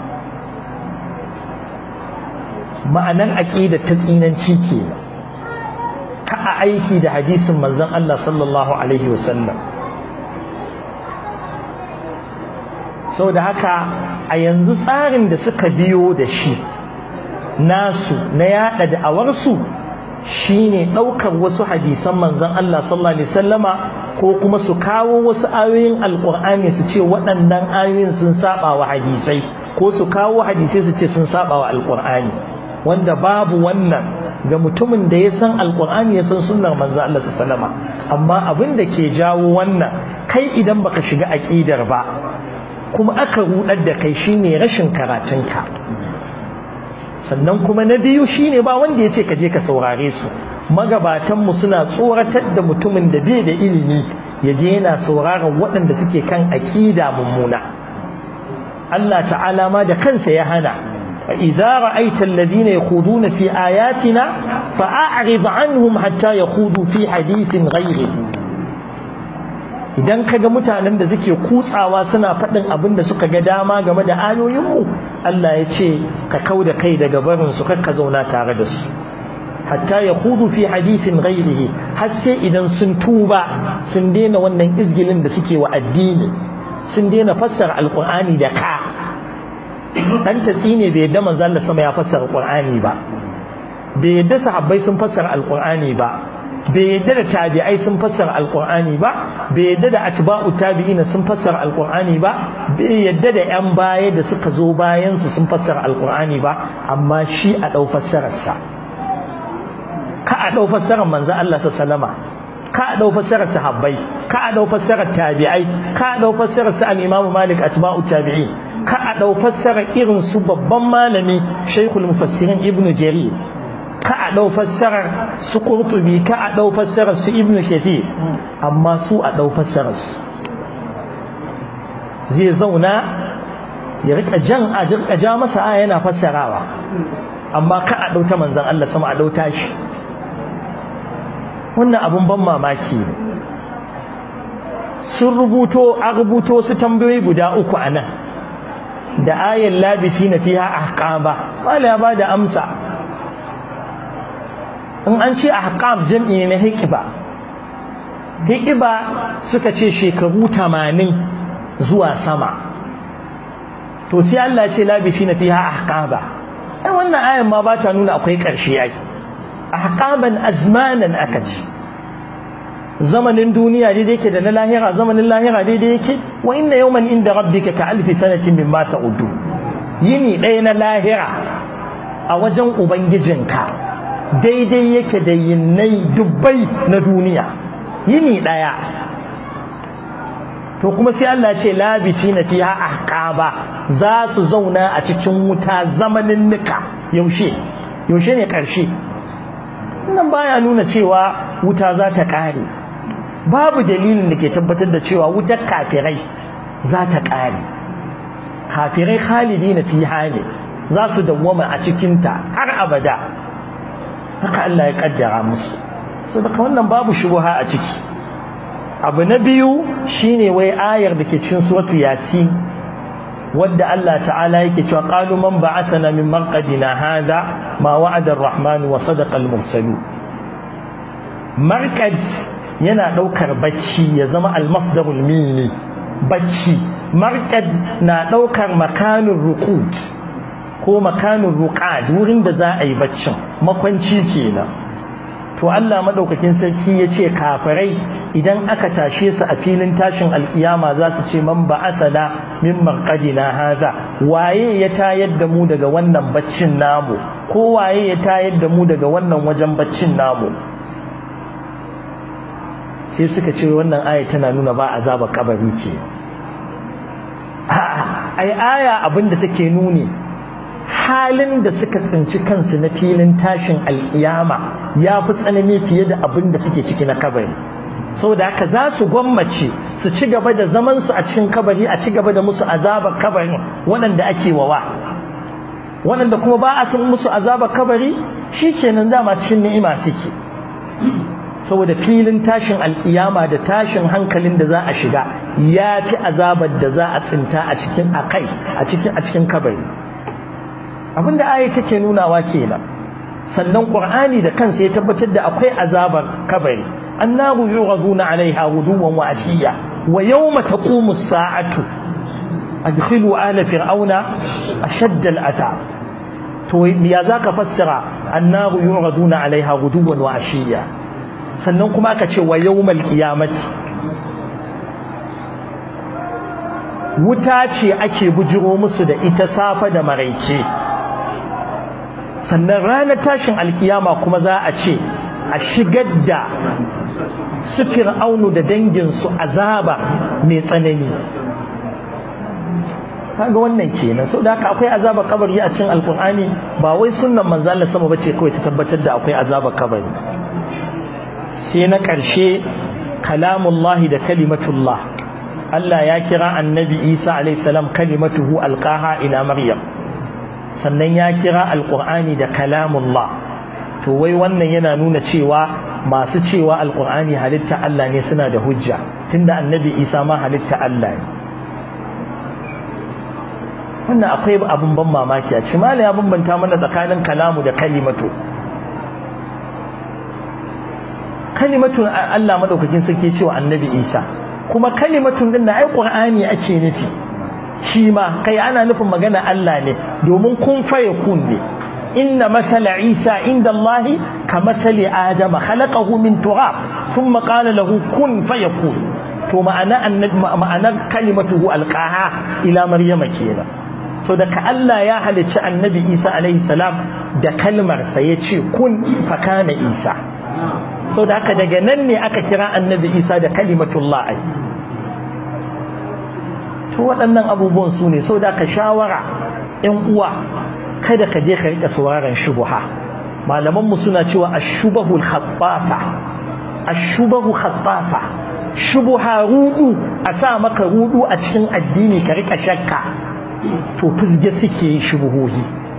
ma'anar aqida ta tsinanci kenan ka a aiki da hadisin manzon Allah sallallahu alaihi wasallam da haka a yanzu tsarin da suka biyo da shi nasu na yada da'awarsu shine daukar wasu hadisan manzon Allah sallallahu alaihi wasallama ko kuma su kawo wasu ayoyin alkur'ani su ce waɗannan ayoyin sun saba wa hadisai ko su kawo hadisai su ce sun saba wa alkur'ani wanda babu wannan ga mutumin da ya san alkur'ani ya san sunnar manzo Allah sallama amma abin da ke jawo wannan kai idan baka shiga aqidar ba kuma aka rudar da kai shine rashin karatunka sannan kuma na biyu shine ba wanda ya ce ka je ka saurare su magabatanmu suna tsoratar da mutumin da bai da ilimi ya je yana sauraron waɗanda suke kan aƙida mummuna Allah ta'ala ma da kansa ya hana idza ra'aita alladhina yakhuduna fi ayatina fa'arid anhum hatta yakhudu fi hadithin ghayrihi idan kaga mutanen da suke kutsawa suna faɗin abin da suka ga dama game da ayoyinmu Allah ya ce ka kauda kai daga barin su ka zauna tare da su hatta ya hudu fi hadithin ghairihi har sai idan sun tuba sun daina wannan izgilin da suke wa addini sun daina fassara alqur'ani da ka dan tatsi ne bai yadda manzo Allah sama ya fassara alqur'ani ba bai yadda sahabbai sun fassara alqur'ani ba bai yadda da tabi'ai sun fassara alqur'ani ba bai yadda da atba'u tabi'ina sun fassara alqur'ani ba bai yadda da yan baya da suka zo bayan su sun fassara alqur'ani ba amma shi a dau fassararsa ka a ɗau fassarar manzo Allah ta salama ka a ɗau fassarar sahabbai ka a ɗau fassarar tabi'ai ka a ɗau fassarar su al-Imam Malik atba'u tabi'in ka a ɗau fassarar irin su babban malami Sheikhul Mufassirin Ibn Jarir ka a ɗau fassarar su Qurtubi ka a ɗau fassarar su Ibn Kathir amma su a ɗau fassarar su zai zauna ya rika jan a rika ja masa aya yana fassarawa amma ka a ɗauta manzon Allah sama a ɗauta shi wannan abun ban mamaki ne sun rubuto a rubuto su tambayoyi guda uku a nan da ayan labisi na fiha ahqaba wala ya bada amsa in an ce ahqab jam'i na hikiba hikiba suka ce shekaru tamanin zuwa sama to sai Allah ce labisi na fiha ahqaba ai wannan ayan ma ba ta nuna akwai ƙarshe ai ahqaban azmanan aka ce zamanin duniya daidai yake da na lahira zamanin lahira daidai yake wa inna yawman inda rabbika ka alfi sanatin mimma ta'uddu yini ɗaya na lahira a wajen ubangijinka daidai yake da yinnai dubbai na duniya yini ɗaya to kuma sai Allah ce labiti na fiha ahqaba za su zauna a cikin wuta zamanin nika yaushe yaushe ne ƙarshe nan baya nuna cewa wuta za ta ƙare babu dalilin da ke tabbatar da cewa wutar kafirai za ta ƙare kafirai khalidi na fi hali za su dawwama a cikinta har abada haka Allah ya kaddara musu so daga wannan babu shubuha a ciki abu na biyu shine wai ayar da ke cikin suratu yasin wadda Allah ta'ala yake cewa qalu man ba'athana min marqadina hada ma wa'ada ar-rahman wa sadaqa al-mursalun marqad yana daukar bacci ya zama al-masdarul mini bacci marqad na daukar makanin ruqud ko makanin ruqad wurin da za a yi baccin makwanci kenan to Allah madaukakin sarki ya ce kafirai idan aka tashe su a filin tashin alkiyama za su ce man ba'athana min marqadina haza waye ya tayar da mu daga wannan baccin namu ko waye ya tayar da mu daga wannan wajen baccin namu sai suka ce wannan aya tana nuna ba azaba kabari ke ai aya abinda take nuni halin da suka tsinci kansu na filin tashin alkiyama ya fi tsanani fiye da abin da suke ciki na kabari saboda haka za su gwammace su ci gaba da zaman su a cikin kabari a ci gaba da musu azabar kabarin waɗanda ake wawa waɗanda kuma ba a san musu azabar kabari shikenan dama cikin ni'ima suke saboda filin tashin alkiyama da tashin hankalin da za a shiga ya fi azabar da za a tsinta a cikin akai a cikin a cikin kabari abinda ayi take nunawa kenan sannan qur'ani da kansa ya tabbatar da akwai azabar kabari annahu yughaduna alaiha guduwan wa ashiya wa yawma taqumu as-sa'atu adkhilu ala fir'auna ashadda al-ata to ya zaka fassara annahu yughaduna alaiha guduwan wa ashiya sannan kuma aka ce wa yawmal qiyamati wuta ce ake bujiro musu da ita safa da maraice sannan ranar tashin alkiyama kuma za a ce a shigar da su fir'aunu da danginsu azaba mai tsanani kaga wannan kenan sau da haka akwai azaba kabari a cikin alkur'ani ba wai sunnan manzo Allah sama bace kawai ta tabbatar da akwai azaba kabari sai na ƙarshe kalamullahi da kalimatullah Allah ya kira annabi Isa alaihissalam kalimatuhu alqaha ila Maryam sannan ya kira alqur'ani da kalamullah to wai wannan yana nuna cewa masu cewa alqur'ani halitta Allah ne suna da hujja tunda annabi Isa ma halitta Allah ne wannan akwai abun ban mamaki a cikin ya bambanta mana tsakanin kalamu da kalimatu kalimatun Allah madaukakin sarki cewa annabi Isa kuma kalimatun din da ai Qur'ani ake nufi shi ma kai ana nufin magana Allah ne domin kun faye kun ne inna masala Isa inda Allah ka masali Adam khalaqahu min turab thumma qala lahu kun fayakun to ma'ana annabi ma'anar kalimatuhu alqaha ila maryama kenan so da ka Allah ya halicci annabi Isa alaihi salam da kalmar sa yace kun fakana Isa so da haka daga nan ne aka kira annabi isa da kalimatullah ai to waɗannan abubuwan su ne so da ka shawara ‘yan uwa kada ka je ka rika sauraron shubuha malamanmu suna cewa ashubahul khattafa ashubahu khattafa shubuha rudu a sa maka rudu a cikin addini ka rika shakka to fizge suke shubuhohi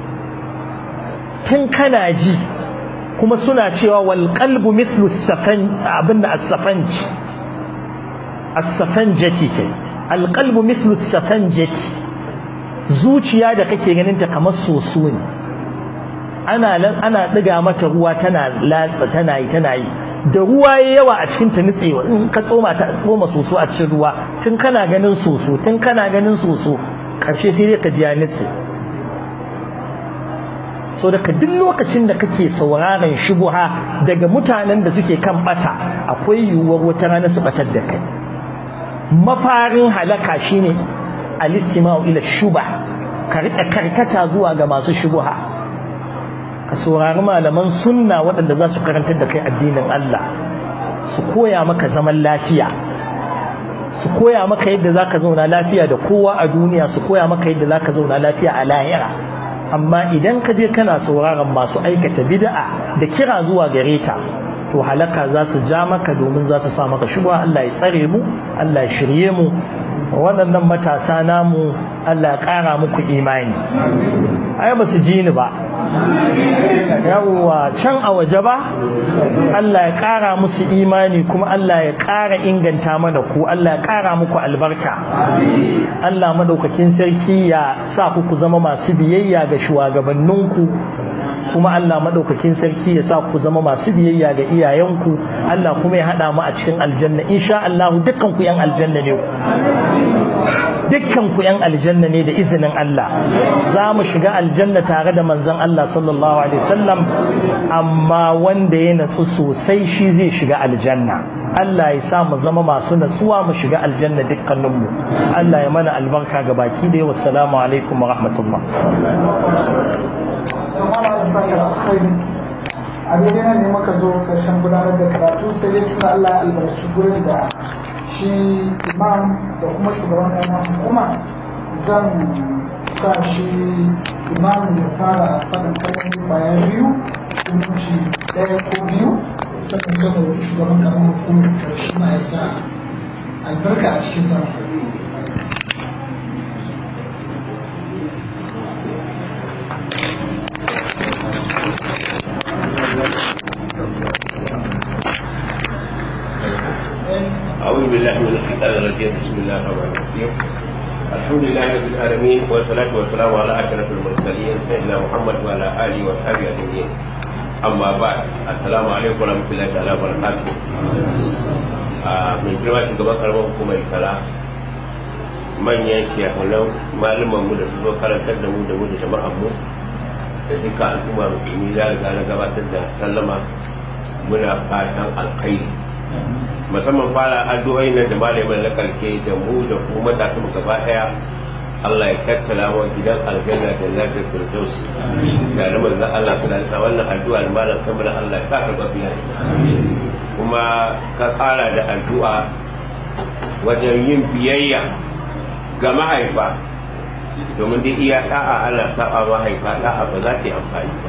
tun kana ji kuma suna cewa wal qalbu mithlu safan abinda as-safanji as-safanjati kai al qalbu mithlu safanjati zuciya da kake ganin ta kamar soso ne ana ana diga mata ruwa tana latsa tana yi tana yi da ruwa yayi yawa a cikin ta nutsewa in ka tsoma ta tsoma soso a cikin ruwa tun kana ganin soso tun kana ganin soso karshe sai dai ka ji ya nutse so daga duk lokacin da kake sauraron shubuha daga mutanen da suke kan bata akwai yiwuwar wata rana su batar da kai mafarin halaka shine alistima'u ila shuba ka rika karkata zuwa ga masu shubuha ka saurari malaman sunna waɗanda za su karantar da kai addinin Allah su koya maka zaman lafiya su koya maka yadda zaka zauna lafiya da kowa a duniya su koya maka yadda zaka zauna lafiya a lahira amma idan ka je kana sauraron masu aikata bid'a da kira zuwa gare ta to halaka za su ja maka domin za su sa maka shubha Allah ya tsare mu Allah ya shirye mu waɗannan matasa namu Allah ya ƙara muku imani ai ba su ji ni ba yawwa can a waje ba Allah ya ƙara musu imani kuma Allah ya ƙara inganta mana ku Allah ya ƙara muku albarka Allah madaukakin sarki ya sa ku ku zama masu biyayya ga shugabanninku kuma Allah madaukakin sarki ya sa ku zama masu biyayya ga iyayenku Allah kuma ya hada mu a cikin aljanna insha Allah dukkan ku yan aljanna ne dukkan ku yan aljanna ne da izinin Allah za mu shiga aljanna tare da manzon Allah sallallahu alaihi wasallam amma wanda ya natsu sosai shi zai shiga aljanna Allah ya sa mu zama masu natsuwa mu shiga aljanna dukkaninmu Allah ya mana albarka ga baki da wassalamu alaikum wa rahmatullah a daidai nan ne muka zo karshen gudanar da karatu sai dai tuna Allah ya albarci gurin da shi imam da kuma shugaban ɗan hukuma zan sa shi imamu ya fara faɗin kalmomi kwaya biyu hukunci ɗaya ko biyu sannan sai mu roƙi shugaban karamar hukumar karshe ma ya sa albarka a cikin zama أعوذ بالله من الشيطان الرجيم بسم الله الرحمن الرحيم الحمد لله رب العالمين والصلاة والسلام على أشرف المرسلين سيدنا محمد وعلى آله وصحبه أجمعين أما بعد السلام عليكم ورحمة الله تعالى وبركاته من girma shugaban karamar hukumar kala manyan shekunan malaman mu da su zo karantar da mu da mu da jama'an mu da duka al'umma musulmi ya riga na gabatar da sallama muna fatan alkhairi musamman fara addu'o'i nan da malamin na karshe da mu da ku matasa mu gaba daya Allah ya tattala mu gidan aljanna da lafiyar firdaus da da manzon Allah sallallahu alaihi wannan addu'a da malam kamar Allah ya saka babiya kuma ka kara da addu'a wajen yin biyayya ga mahaifa domin dai iya da'a ana saba mahaifa da'a ba za ta yi amfani ba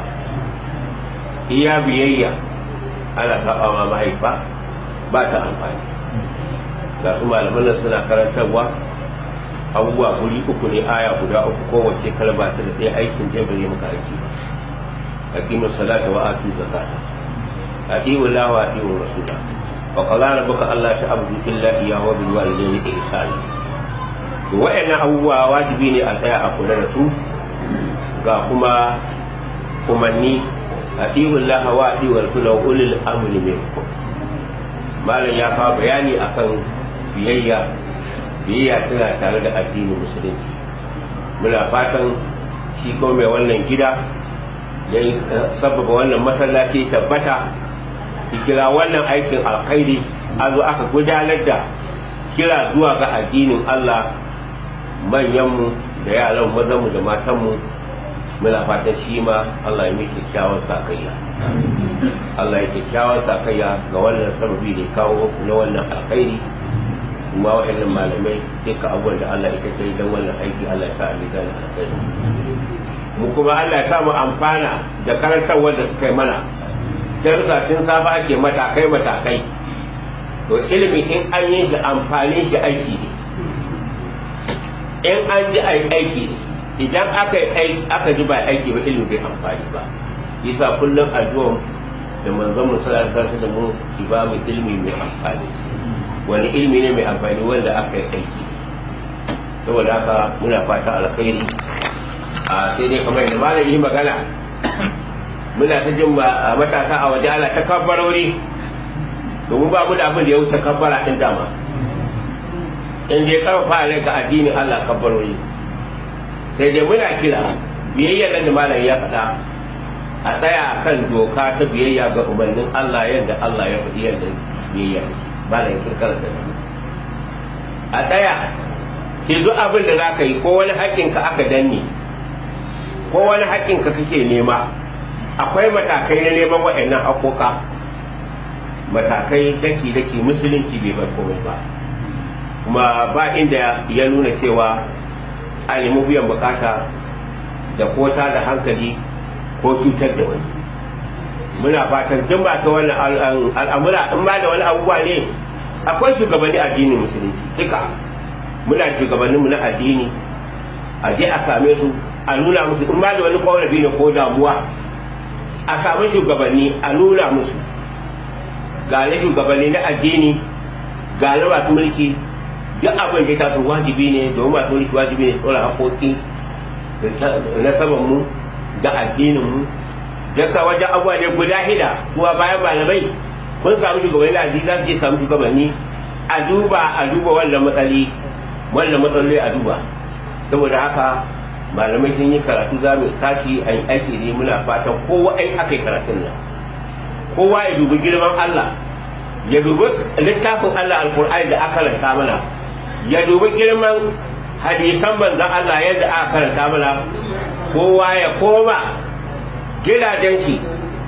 iya biyayya ana saba ma mahaifa ba ta amfani ga su malaman nan suna karantarwa abubuwa guri uku ne aya guda uku kowace kalma ta da ɗaya aikin jan bai maka aiki ba aqimu salata wa atu zakata ati'u la wa ati'u rasula wa qala rabbuka alla ta'budu illa iyyahu wa bil walidayni ihsana to wa'annan abubuwa wajibi ne a tsaya a kula da su ga kuma umarni ati'u Allah wa ati'u rasula wa ulil amri minkum malam ya kawo bayani akan biyayya biyayya tana tare da addinin musulunci muna fatan shi ko mai wannan gida ya sababa wannan masallaci tabbata ki kira wannan aikin alkhairi a zo aka gudanar da kira zuwa ga addinin Allah manyanmu da yaran mazanmu da matanmu muna fatan shi ma Allah ya mai kyakkyawan sakayya Allah ya kyakkyawan sakayya ga wannan sababi da kawo na wannan alkhairi kuma wa'annan malamai duka abubuwan da Allah ya kai don wannan aiki Allah ya sa a mizan alkhairi mu kuma Allah ya sa mu amfana da karantarwar da suka yi mana darussa tun safa ake matakai matakai to ilimi in an yi shi amfanin shi aiki ne in an ji aiki ne idan aka yi aka ji ba aiki ba ilimi bai amfani ba yasa kullum addu'a da manzon mu sallallahu alaihi da mu ki ba mu ilimi mai amfani wani ilimi ne mai amfani wanda aka yi aiki saboda haka muna fata alkhairi a sai dai kamar yadda malam yi magana muna ta jin matasa a waje ala ta kabbarori domin ba mu da abin da ya wuce kabbara din dama in je karfafa ne ga addinin Allah kabbarori sai dai muna kira biyayya da malam ya faɗa a tsaya kan doka ta biyayya ga umarnin Allah yadda Allah ya faɗi yadda biyayya malam ya kirkara da a tsaya ke duk abin da za ka yi ko wani haƙƙinka aka danne ko wani haƙƙinka kake nema akwai matakai na neman waɗannan haƙoƙa matakai daki-daki musulunci bai bar komai ba kuma ba inda ya nuna cewa a nemi biyan bukata da kota da hankali ko cutar da wani muna fatan duk ba ta wannan al'amura in ba da wani abubuwa ne akwai shugabanni addinin musulunci duka muna shugabannin mu na addini a je a same su a nuna musu in ba da wani korafi ne ko damuwa a samu shugabanni a nuna musu ga na shugabanni na addini ga na masu mulki duk abin da ya taso wajibi ne domin masu mulki wajibi ne tsoron haƙoƙi na saman mu da addinin mu daga wajen abubuwa ne guda hida kuwa bayan malamai kun samu shugabanni na addini za su je samu shugabanni a duba a duba wannan matsali wannan matsaloli a duba saboda haka malamai sun yi karatu za mu tashi a yi aiki ne muna fatan kowa ai aka yi karatun nan kowa ya dubi girman Allah ya dubi littafin Allah alkur'ani da aka karanta mana ya dubi girman hadisan manzon Allah yadda aka karanta mana kowa ya koma gidajen shi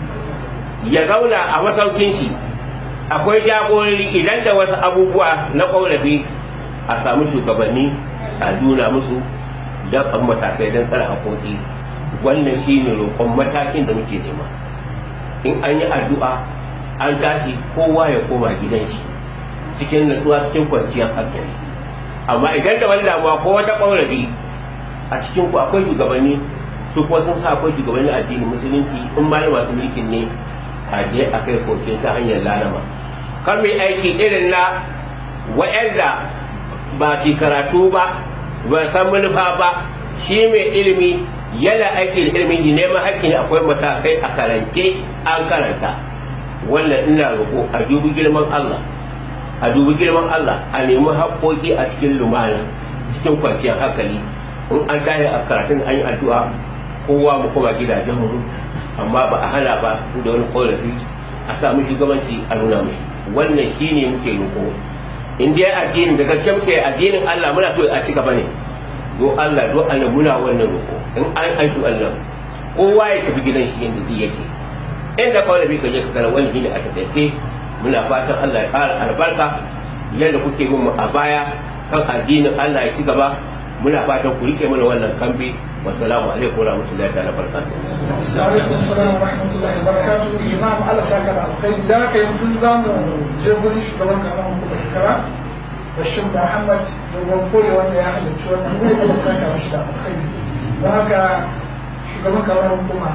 ya zauna a masaukin shi akwai jagorori idan da wasu abubuwa na ƙorafi a samu shugabanni a nuna musu don an matakai don tsara haƙoƙi wannan shine roƙon matakin da muke nema in an yi addu'a an tashi kowa ya koma gidan shi cikin natsuwa cikin kwanciyar hankali amma idan da wani damuwa ko wata ƙaurafi a cikin ku akwai shugabanni su kuma sun sa akwai shugabanni addinin musulunci in ma masu mulkin ne a je a kai koke ta hanyar lalama kar mai aiki irin na wa'anda ba su karatu ba ba san manufa ba shi mai ilimi yana aiki da ilimin neman haƙƙi akwai matakai a karance an karanta wannan ina roƙo a dubi girman Allah a dubi girman Allah a nemi haƙƙoƙi a cikin lumana cikin kwanciyar hankali in an tashi a karatun an yi addu'a kowa mu koma gidajen mu amma ba a hana ba da wani korafi a sa mu shugabanci a nuna mushi wannan shine muke roƙo in dai addinin da gaske muke addinin Allah muna so a ci gaba ne do Allah do Allah muna wannan roƙo in an aiki Allah kowa ya tafi gidan shi inda zai yake inda kawai bi ka je ka kara wani shine a tattace muna fatan Allah ya ƙara albarka yadda kuke bin mu a baya kan addinin Allah ya ci gaba muna fatan ku rike mana wannan kambi wassalamu alaikum warahmatullahi ta'ala barakatuh alaikum assalam wa rahmatullahi wa barakatuh imam Allah saka da alkhairi da haka yanzu za mu je gurin shugaban karamar hukumar kara Bashir Muhammad domin kore wanda ya halarci wannan wuri Allah saka mashi da alkhairi don haka shugaban karamar hukuma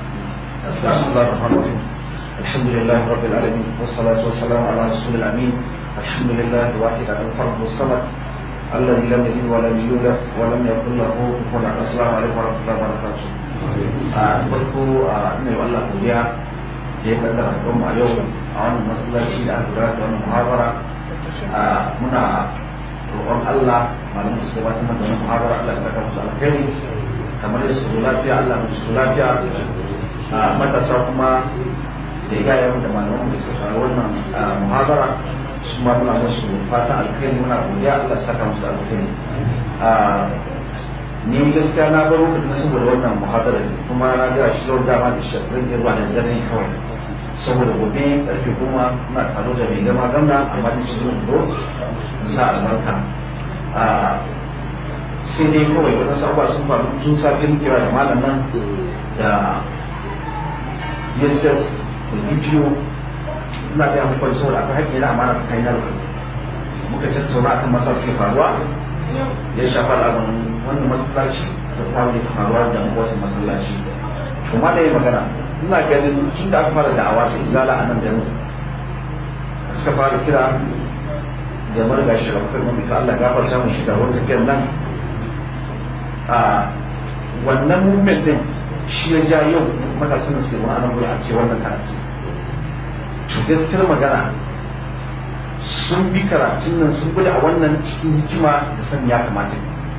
بسم الله الرحمن الرحيم الحمد لله رب العالمين والصلاة والسلام على رسول الأمين الحمد لله الواحد على الفرد والصمد الذي لم يلد ولم يولد ولم يكن له كفوا أحد السلام عليكم ورحمة الله وبركاته farko ina yi Allah godiya da ya kaddara don a yau a wannan masallaci da aka gudanar da wannan muhabara muna roƙon Allah malamin su gabatar da wannan muhabara Allah ya saka musu alkhairi kamar da su lafiya Allah ya su lafiya matasa kuma da ya gaya da malaman da suka saurari wannan muhabara su ma muna musu fatan alkhairi muna godiya Allah saka musu alkhairi ni gaskiya na baro da saboda wannan muhabara kuma na ga shi yau dama da shirin da ruwa da dare kawai saboda gobe karfe goma muna taro da mai gama gamna amma da shi zuwa do sa albarka sai dai kawai wata sabuwa sun faru tun safin kira da malam nan da DSS da DPO ina da yanzu kwanci saboda akwai haƙƙi na amana ta hanyar muka tattauna akan masa suke faruwa ya shafa al'amarin wannan masallaci da kuma da ke faruwa da makwacin masallaci to ma da yi magana ina ganin tun da aka fara da'awa ta izala a nan garin suka fara kira da marga shi da kuma mafi Allah ya gafarta mu shiga wata tafiyar nan a wannan movement din shi ya ja yau matasan da suke wani anan gudu a ce wannan karatu to gaskiyar magana sun bi karatun nan sun gudu a wannan cikin hikima da sani ya kamata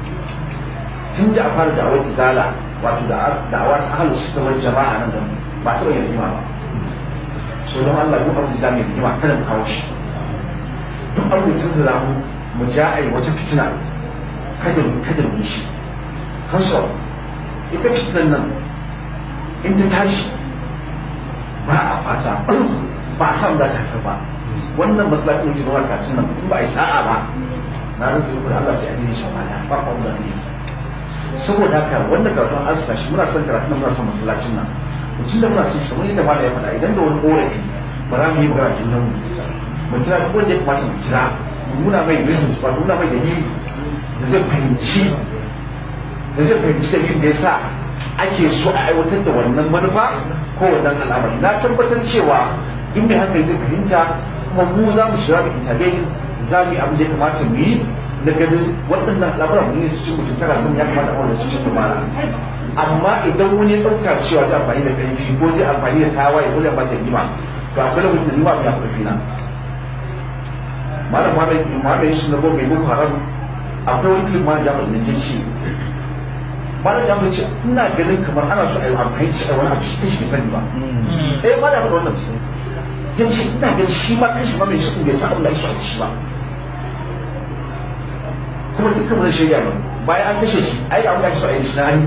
tun da a fara da'awar izala wato da'awa ta halu su ta wani jama'a nan da ba taɓa yin rigima ba so don Allah duk abin da mai rigima kada mu kawo shi duk abin da tun mu mu ja a yi wata fitina kada mu kada mu shi kansu ita fitinan nan in ta tashi ba a fata ba a samu za ta haifar ba wannan masalacin da zuwa kacin nan in ba a yi sa'a ba na rantsa da Allah sai a dini shi ba ba ba da ne saboda haka wanda karatun an sa shi muna son karatun muna son masallacin nan mutum da muna son shi kamar yadda mala ya faɗa idan da wani korafi ba za mu yi magana junan mu mu kira duk wanda ya kamata mu kira mu nuna mai reasons ba nuna mai dalili da zai fahimci da zai fahimci dalilin da ya sa ake so a aiwatar da wannan manufa ko wannan al'amari na tabbatar cewa in mai hankali zai fahimta kuma mu za mu shiga da intervene za mu yi abin da ya kamata mu yi na ganin waɗannan al'amuran mu ne su cin mutum tana sun ya kamata a su cin lumana amma idan wani ya ɗauka cewa zai amfani da ƙarfi ko zai amfani da tawaye ko zai amfani da nima to akwai lokacin da nima ya ƙarfi na malam muhammad shi na bo mai boko haram akwai wani kilin malam jami'ar da ke shi malam jami'ar ce ina ganin kamar ana so a yi amfani da wani abu shi shi bai sani ba eh malam ya wannan ya ce ina ganin shi ma kashi ma mai shi bai san abin da ake so a shi ba kuma dukkan wani shirya ba bayan an kashe shi ai da aka so a yi shi na hannu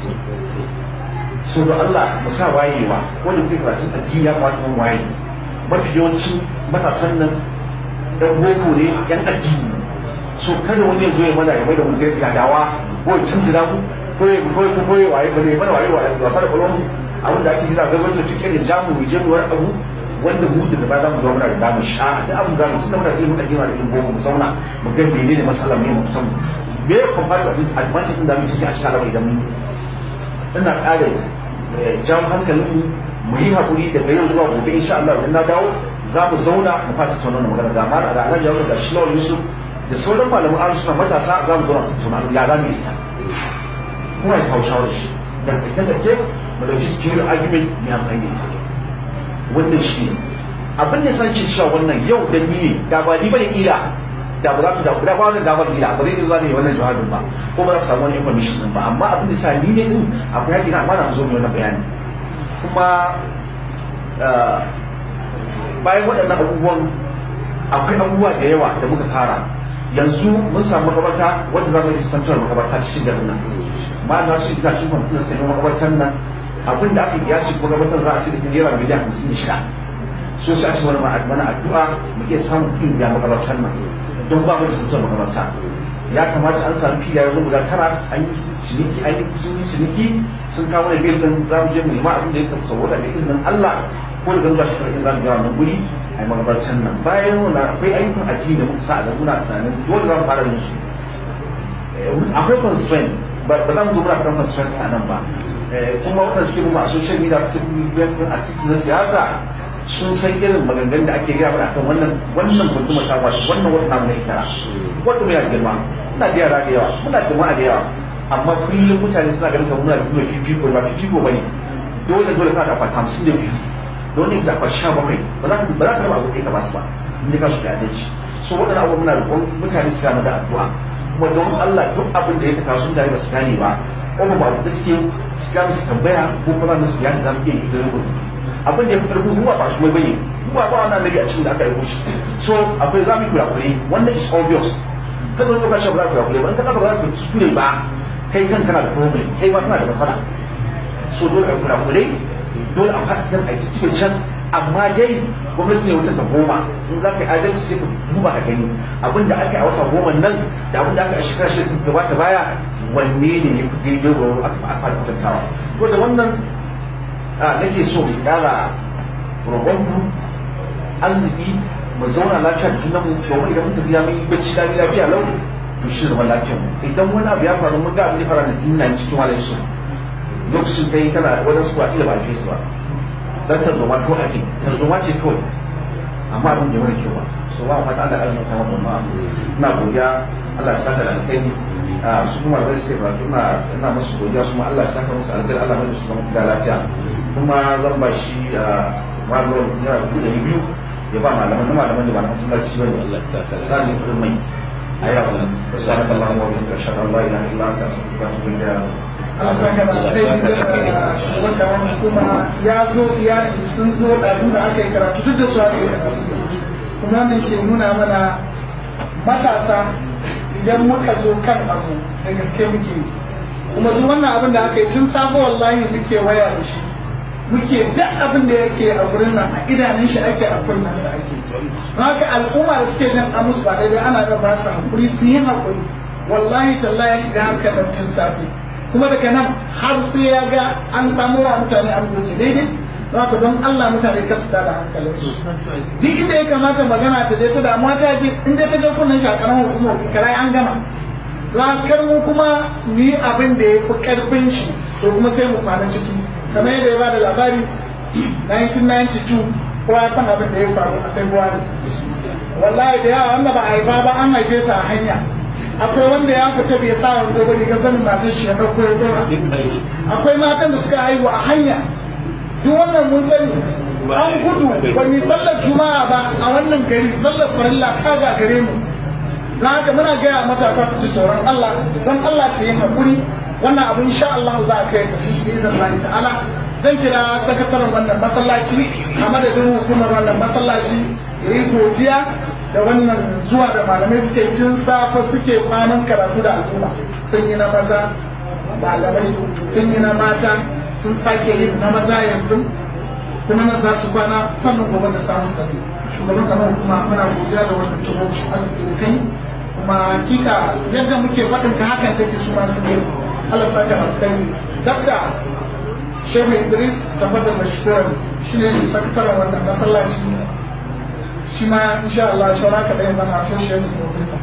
so da Allah mu sa wayewa wanda kuke karatun addini ya kamata mun waye mafi yawancin matasan nan dan boko ne yan addini so kada wani ya zo ya mana ya mai da mun gadawa ko ya tuntura mu koyi koyi koyi waye ba ne mana waye waye wasa da kwalon abin da ake gina gazo da cikin da jamu mu je mu wani abu wanda mu da ba za mu zo muna da damu sha da abin za mu tunda muna da ilimin addini da ilimin boko mu zauna mu ga menene masalan mu mu san me ya comparison abin advantage din da mu ciki a cikin al'amari idan mun ina ƙara jawo hankalin mu mu yi haƙuri daga yau zuwa gobe insha Allah idan na dawo za mu zauna mu fata tattauna wannan magana ga malam da Alhaji Yawon da Shilawar Yusuf da sauran malaman ahlus sunna matasa za mu zauna tattauna ya za mu yi ita kuma ya kawo shawarar shi da take take mu dauki security argument mai amfani da ita wannan shi ne abin da san ce cewa wannan yau da ni ne da ba ni bane ila da ba za ku zaɓi da ba wannan damar ila ba zai iya zuwa ne wannan jihadin ba ko ba za ku samu wani information din ba amma abin da sa ni ne din akwai haƙi na amma na zo mu wannan bayani kuma bayan waɗannan abubuwan akwai abubuwa da yawa da muka fara yanzu mun samu makabarta wadda za mu yi santuwar makabarta cikin garin nan ma na su ina cikin kwamfuta suka yi makabartar nan abin da aka yi shi makabartar za a ce da ta naira miliyan hamsin da shida so sai a ce wani mana addu'a mu iya samun kuɗin biya makabartar nan don ba mu da santuwar makabarta ya kamata an samu filaye yanzu guda tara an yi ciniki an yi sun yi ciniki sun kawo da bil din za mu je mu nema abin da ya kafa saboda da izinin Allah ko da gaba shi karfin za mu biya wannan guri a yi magabarcan nan bayan wannan akwai ayyukan addini da muka sa a muna tunanin dole za mu fara yin su akwai constraint ba za mu zo muna faɗan constraint a nan ba kuma waɗanda suke mu a social media su biyan a cikin na siyasa sun san irin maganganun da ake gaya mana akan wannan wannan gunduma ta wasu wannan wata namu na ikara wanda mai girma muna da yara da yawa muna da jama'a da yawa amma kullum mutane suna ganin kamar muna da kuma fifiko ba fifiko bane dole dole kana da akwati hamsin da biyu don ne da akwati sha bakwai ba za ka ba za ka raba abu ɗaya ka ba su ba in ka su da adalci so waɗannan abubuwan muna roƙon mutane su samu da addu'a kuma don Allah duk abin da ya taka sun da ba su gane ba ko ba abu da suke su gane su tambaya ko kuma za su gane za mu iya yi da rubun abin da ya fi ƙarfi ruwa ba su mai bane ruwa ba wannan nabi a cikin da aka yi shi so akwai za mu yi kurakure wannan is obvious kada wani lokaci ba za ka kurakure ba in ka ba za ka kuskure ba kai kan kana da problem kai ma kana da matsala so dole a kura kure dole a fatan a cikin can amma dai gwamnati ne wata ta goma in za ka yi adalci sai ka duba ka gani abin da aka yi a wata goma nan da abin da aka yi a shekara shekara da gabata baya wanne ne ya fi daidai ga a fara kwatantawa to da wannan nake so mu kara roƙonku arziki mu zauna lafiya da junanmu domin idan mun tafiya mun yi bacci lami lafiya lau to shi zama lafiyar mu idan wani abu ya faru mun ga abin da fara da jinna cikin walayin su lokacin kai kana wajen su ba ila ba ke su ba dan tarzoma ko ake tarzoma ce kawai amma abin da wani kyau ba so ba fata Allah azumi ta wannan ma ina godiya Allah ya saka da alkhairi su kuma da suke karatu ina ina musu godiya su ma Allah ya saka musu alkhairi Allah mai su zama da lafiya kuma zan ba shi malamin yana da biyu ya ba malaman da malaman da ba na masallaci bane Allah ya saka da zan yi kudin mai ayyuka subhanaka allahumma wa bihamdika ashhadu an la ilaha illa anta astaghfiruka wa atubu ilayk Allah saka da alheri wanda wani kuma ya zo iyali sun zo ɗazu da aka yi karatu duk da su aka yi karatu kuma wannan ke nuna mana matasa idan muka zo kan abu da gaske muke kuma duk wannan abin da aka yi tun sabo wallahi muke waya da shi muke duk abin da yake a gurin nan a idanun shi ake a kunnen sa ake don haka al'umma da suke jin amus ba daidai ana da ba su hakuri su yi hakuri wallahi tallahi ya shiga hankalin tun safe kuma daga nan har sai ya ga an samu wa mutane an goge daidai don haka don Allah mutane ka su da hankalin su duk inda ya kamata magana ta je ta damuwa ta je in dai ta je kunnen shi a karamar hukumar karai an gama zakar mu kuma mu yi abin da ya fi karfin shi to kuma sai mu kwana ciki kamar yadda ya bada labari 1992 kowa ya san abin da ya faru a February wallahi da yawa wanda ba a haifa ba an haife sa a hanya akwai wanda ya fita bai sa wando ba riga zanin matar shi ya dauko ya dora akwai matan da suka haihu a hanya duk wannan mun sani an gudu ba mu sallar juma'a ba a wannan gari sallar farilla ta ga gare mu don haka muna gaya matasa su ji tsoron Allah don Allah ta yi hakuri wannan abu insha Allah za a kai kashi shi izin Allah ta'ala zan kira sakataren wannan masallaci a madadin hukumar wannan masallaci ya yi godiya da wannan zuwa da malamai suke cin safa suke kwanan karatu da al'umma sun yi na maza malamai sun yi na mata sun sake yin na maza yanzu kuma nan za su kwana sannan gobe da samu su tafi shugaban kamar hukuma muna godiya da wannan tubo arziki da kai kuma hakika yadda muke faɗin ka hakan take su ma sun yi Allah saka alkhairi dakta Shehu Idris tabbatar da shukuran shi ne sakataren wannan masallaci shi ma insha Allah shawara ka da yana associate professor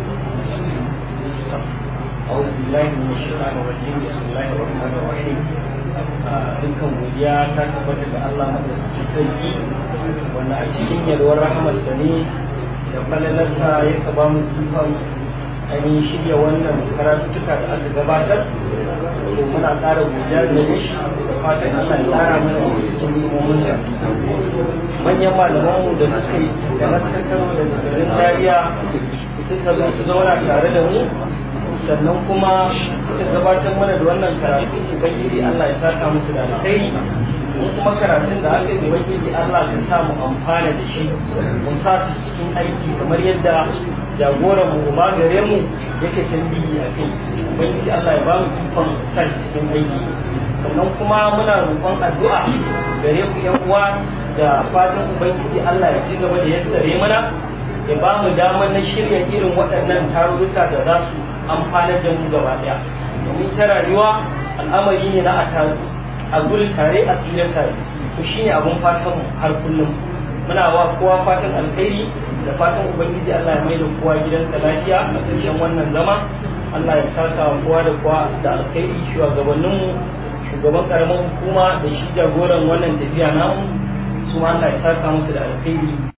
أعوذ بالله من الشيطان الرجيم بسم الله الرحمن الرحيم dukkan godiya ta tabbata ga Allah madaukakin sarki wanda a cikin yalwar rahamarsa ne da falalarsa ya ba mu ikon ainihin shirya wannan karatuttuka da aka gabatar to muna ƙara godiya da shi da fatan Allah ya ƙara mana da cikin nimominsa manyan malamanmu da suka yi da naskantar daga garin Zaria suka zo su zauna tare da mu sannan kuma suka gabatar mana da wannan karatu ubangiji Allah ya saka musu da alkhairi mu kuma karatun da aka yi ubangiji Allah ya sa mu amfana da shi mu sa su cikin aiki kamar yadda jagoran mu ba gare mu yake tambayi a kai ubangiji Allah ya ba mu ikon sa cikin aiki sannan kuma muna roƙon addu'a gare ku yan uwa da fatan ubangiji Allah ya ci gaba da yassare mana ya ba mu damar na shirya irin waɗannan tarurruka da za su amfanar da mu gaba daya domin ta rayuwa al'amari ne na a taru a gudu tare a tsira tare to shine abun fatan mu har kullum muna wa kowa fatan alkhairi da fatan ubangiji Allah ya mai da kowa gidansa lafiya a ƙarshen wannan zama Allah ya saka wa kowa da kowa da alkhairi shugabannin mu shugaban karamar hukuma da shi jagoran wannan tafiya namu su Allah ya saka musu da alkhairi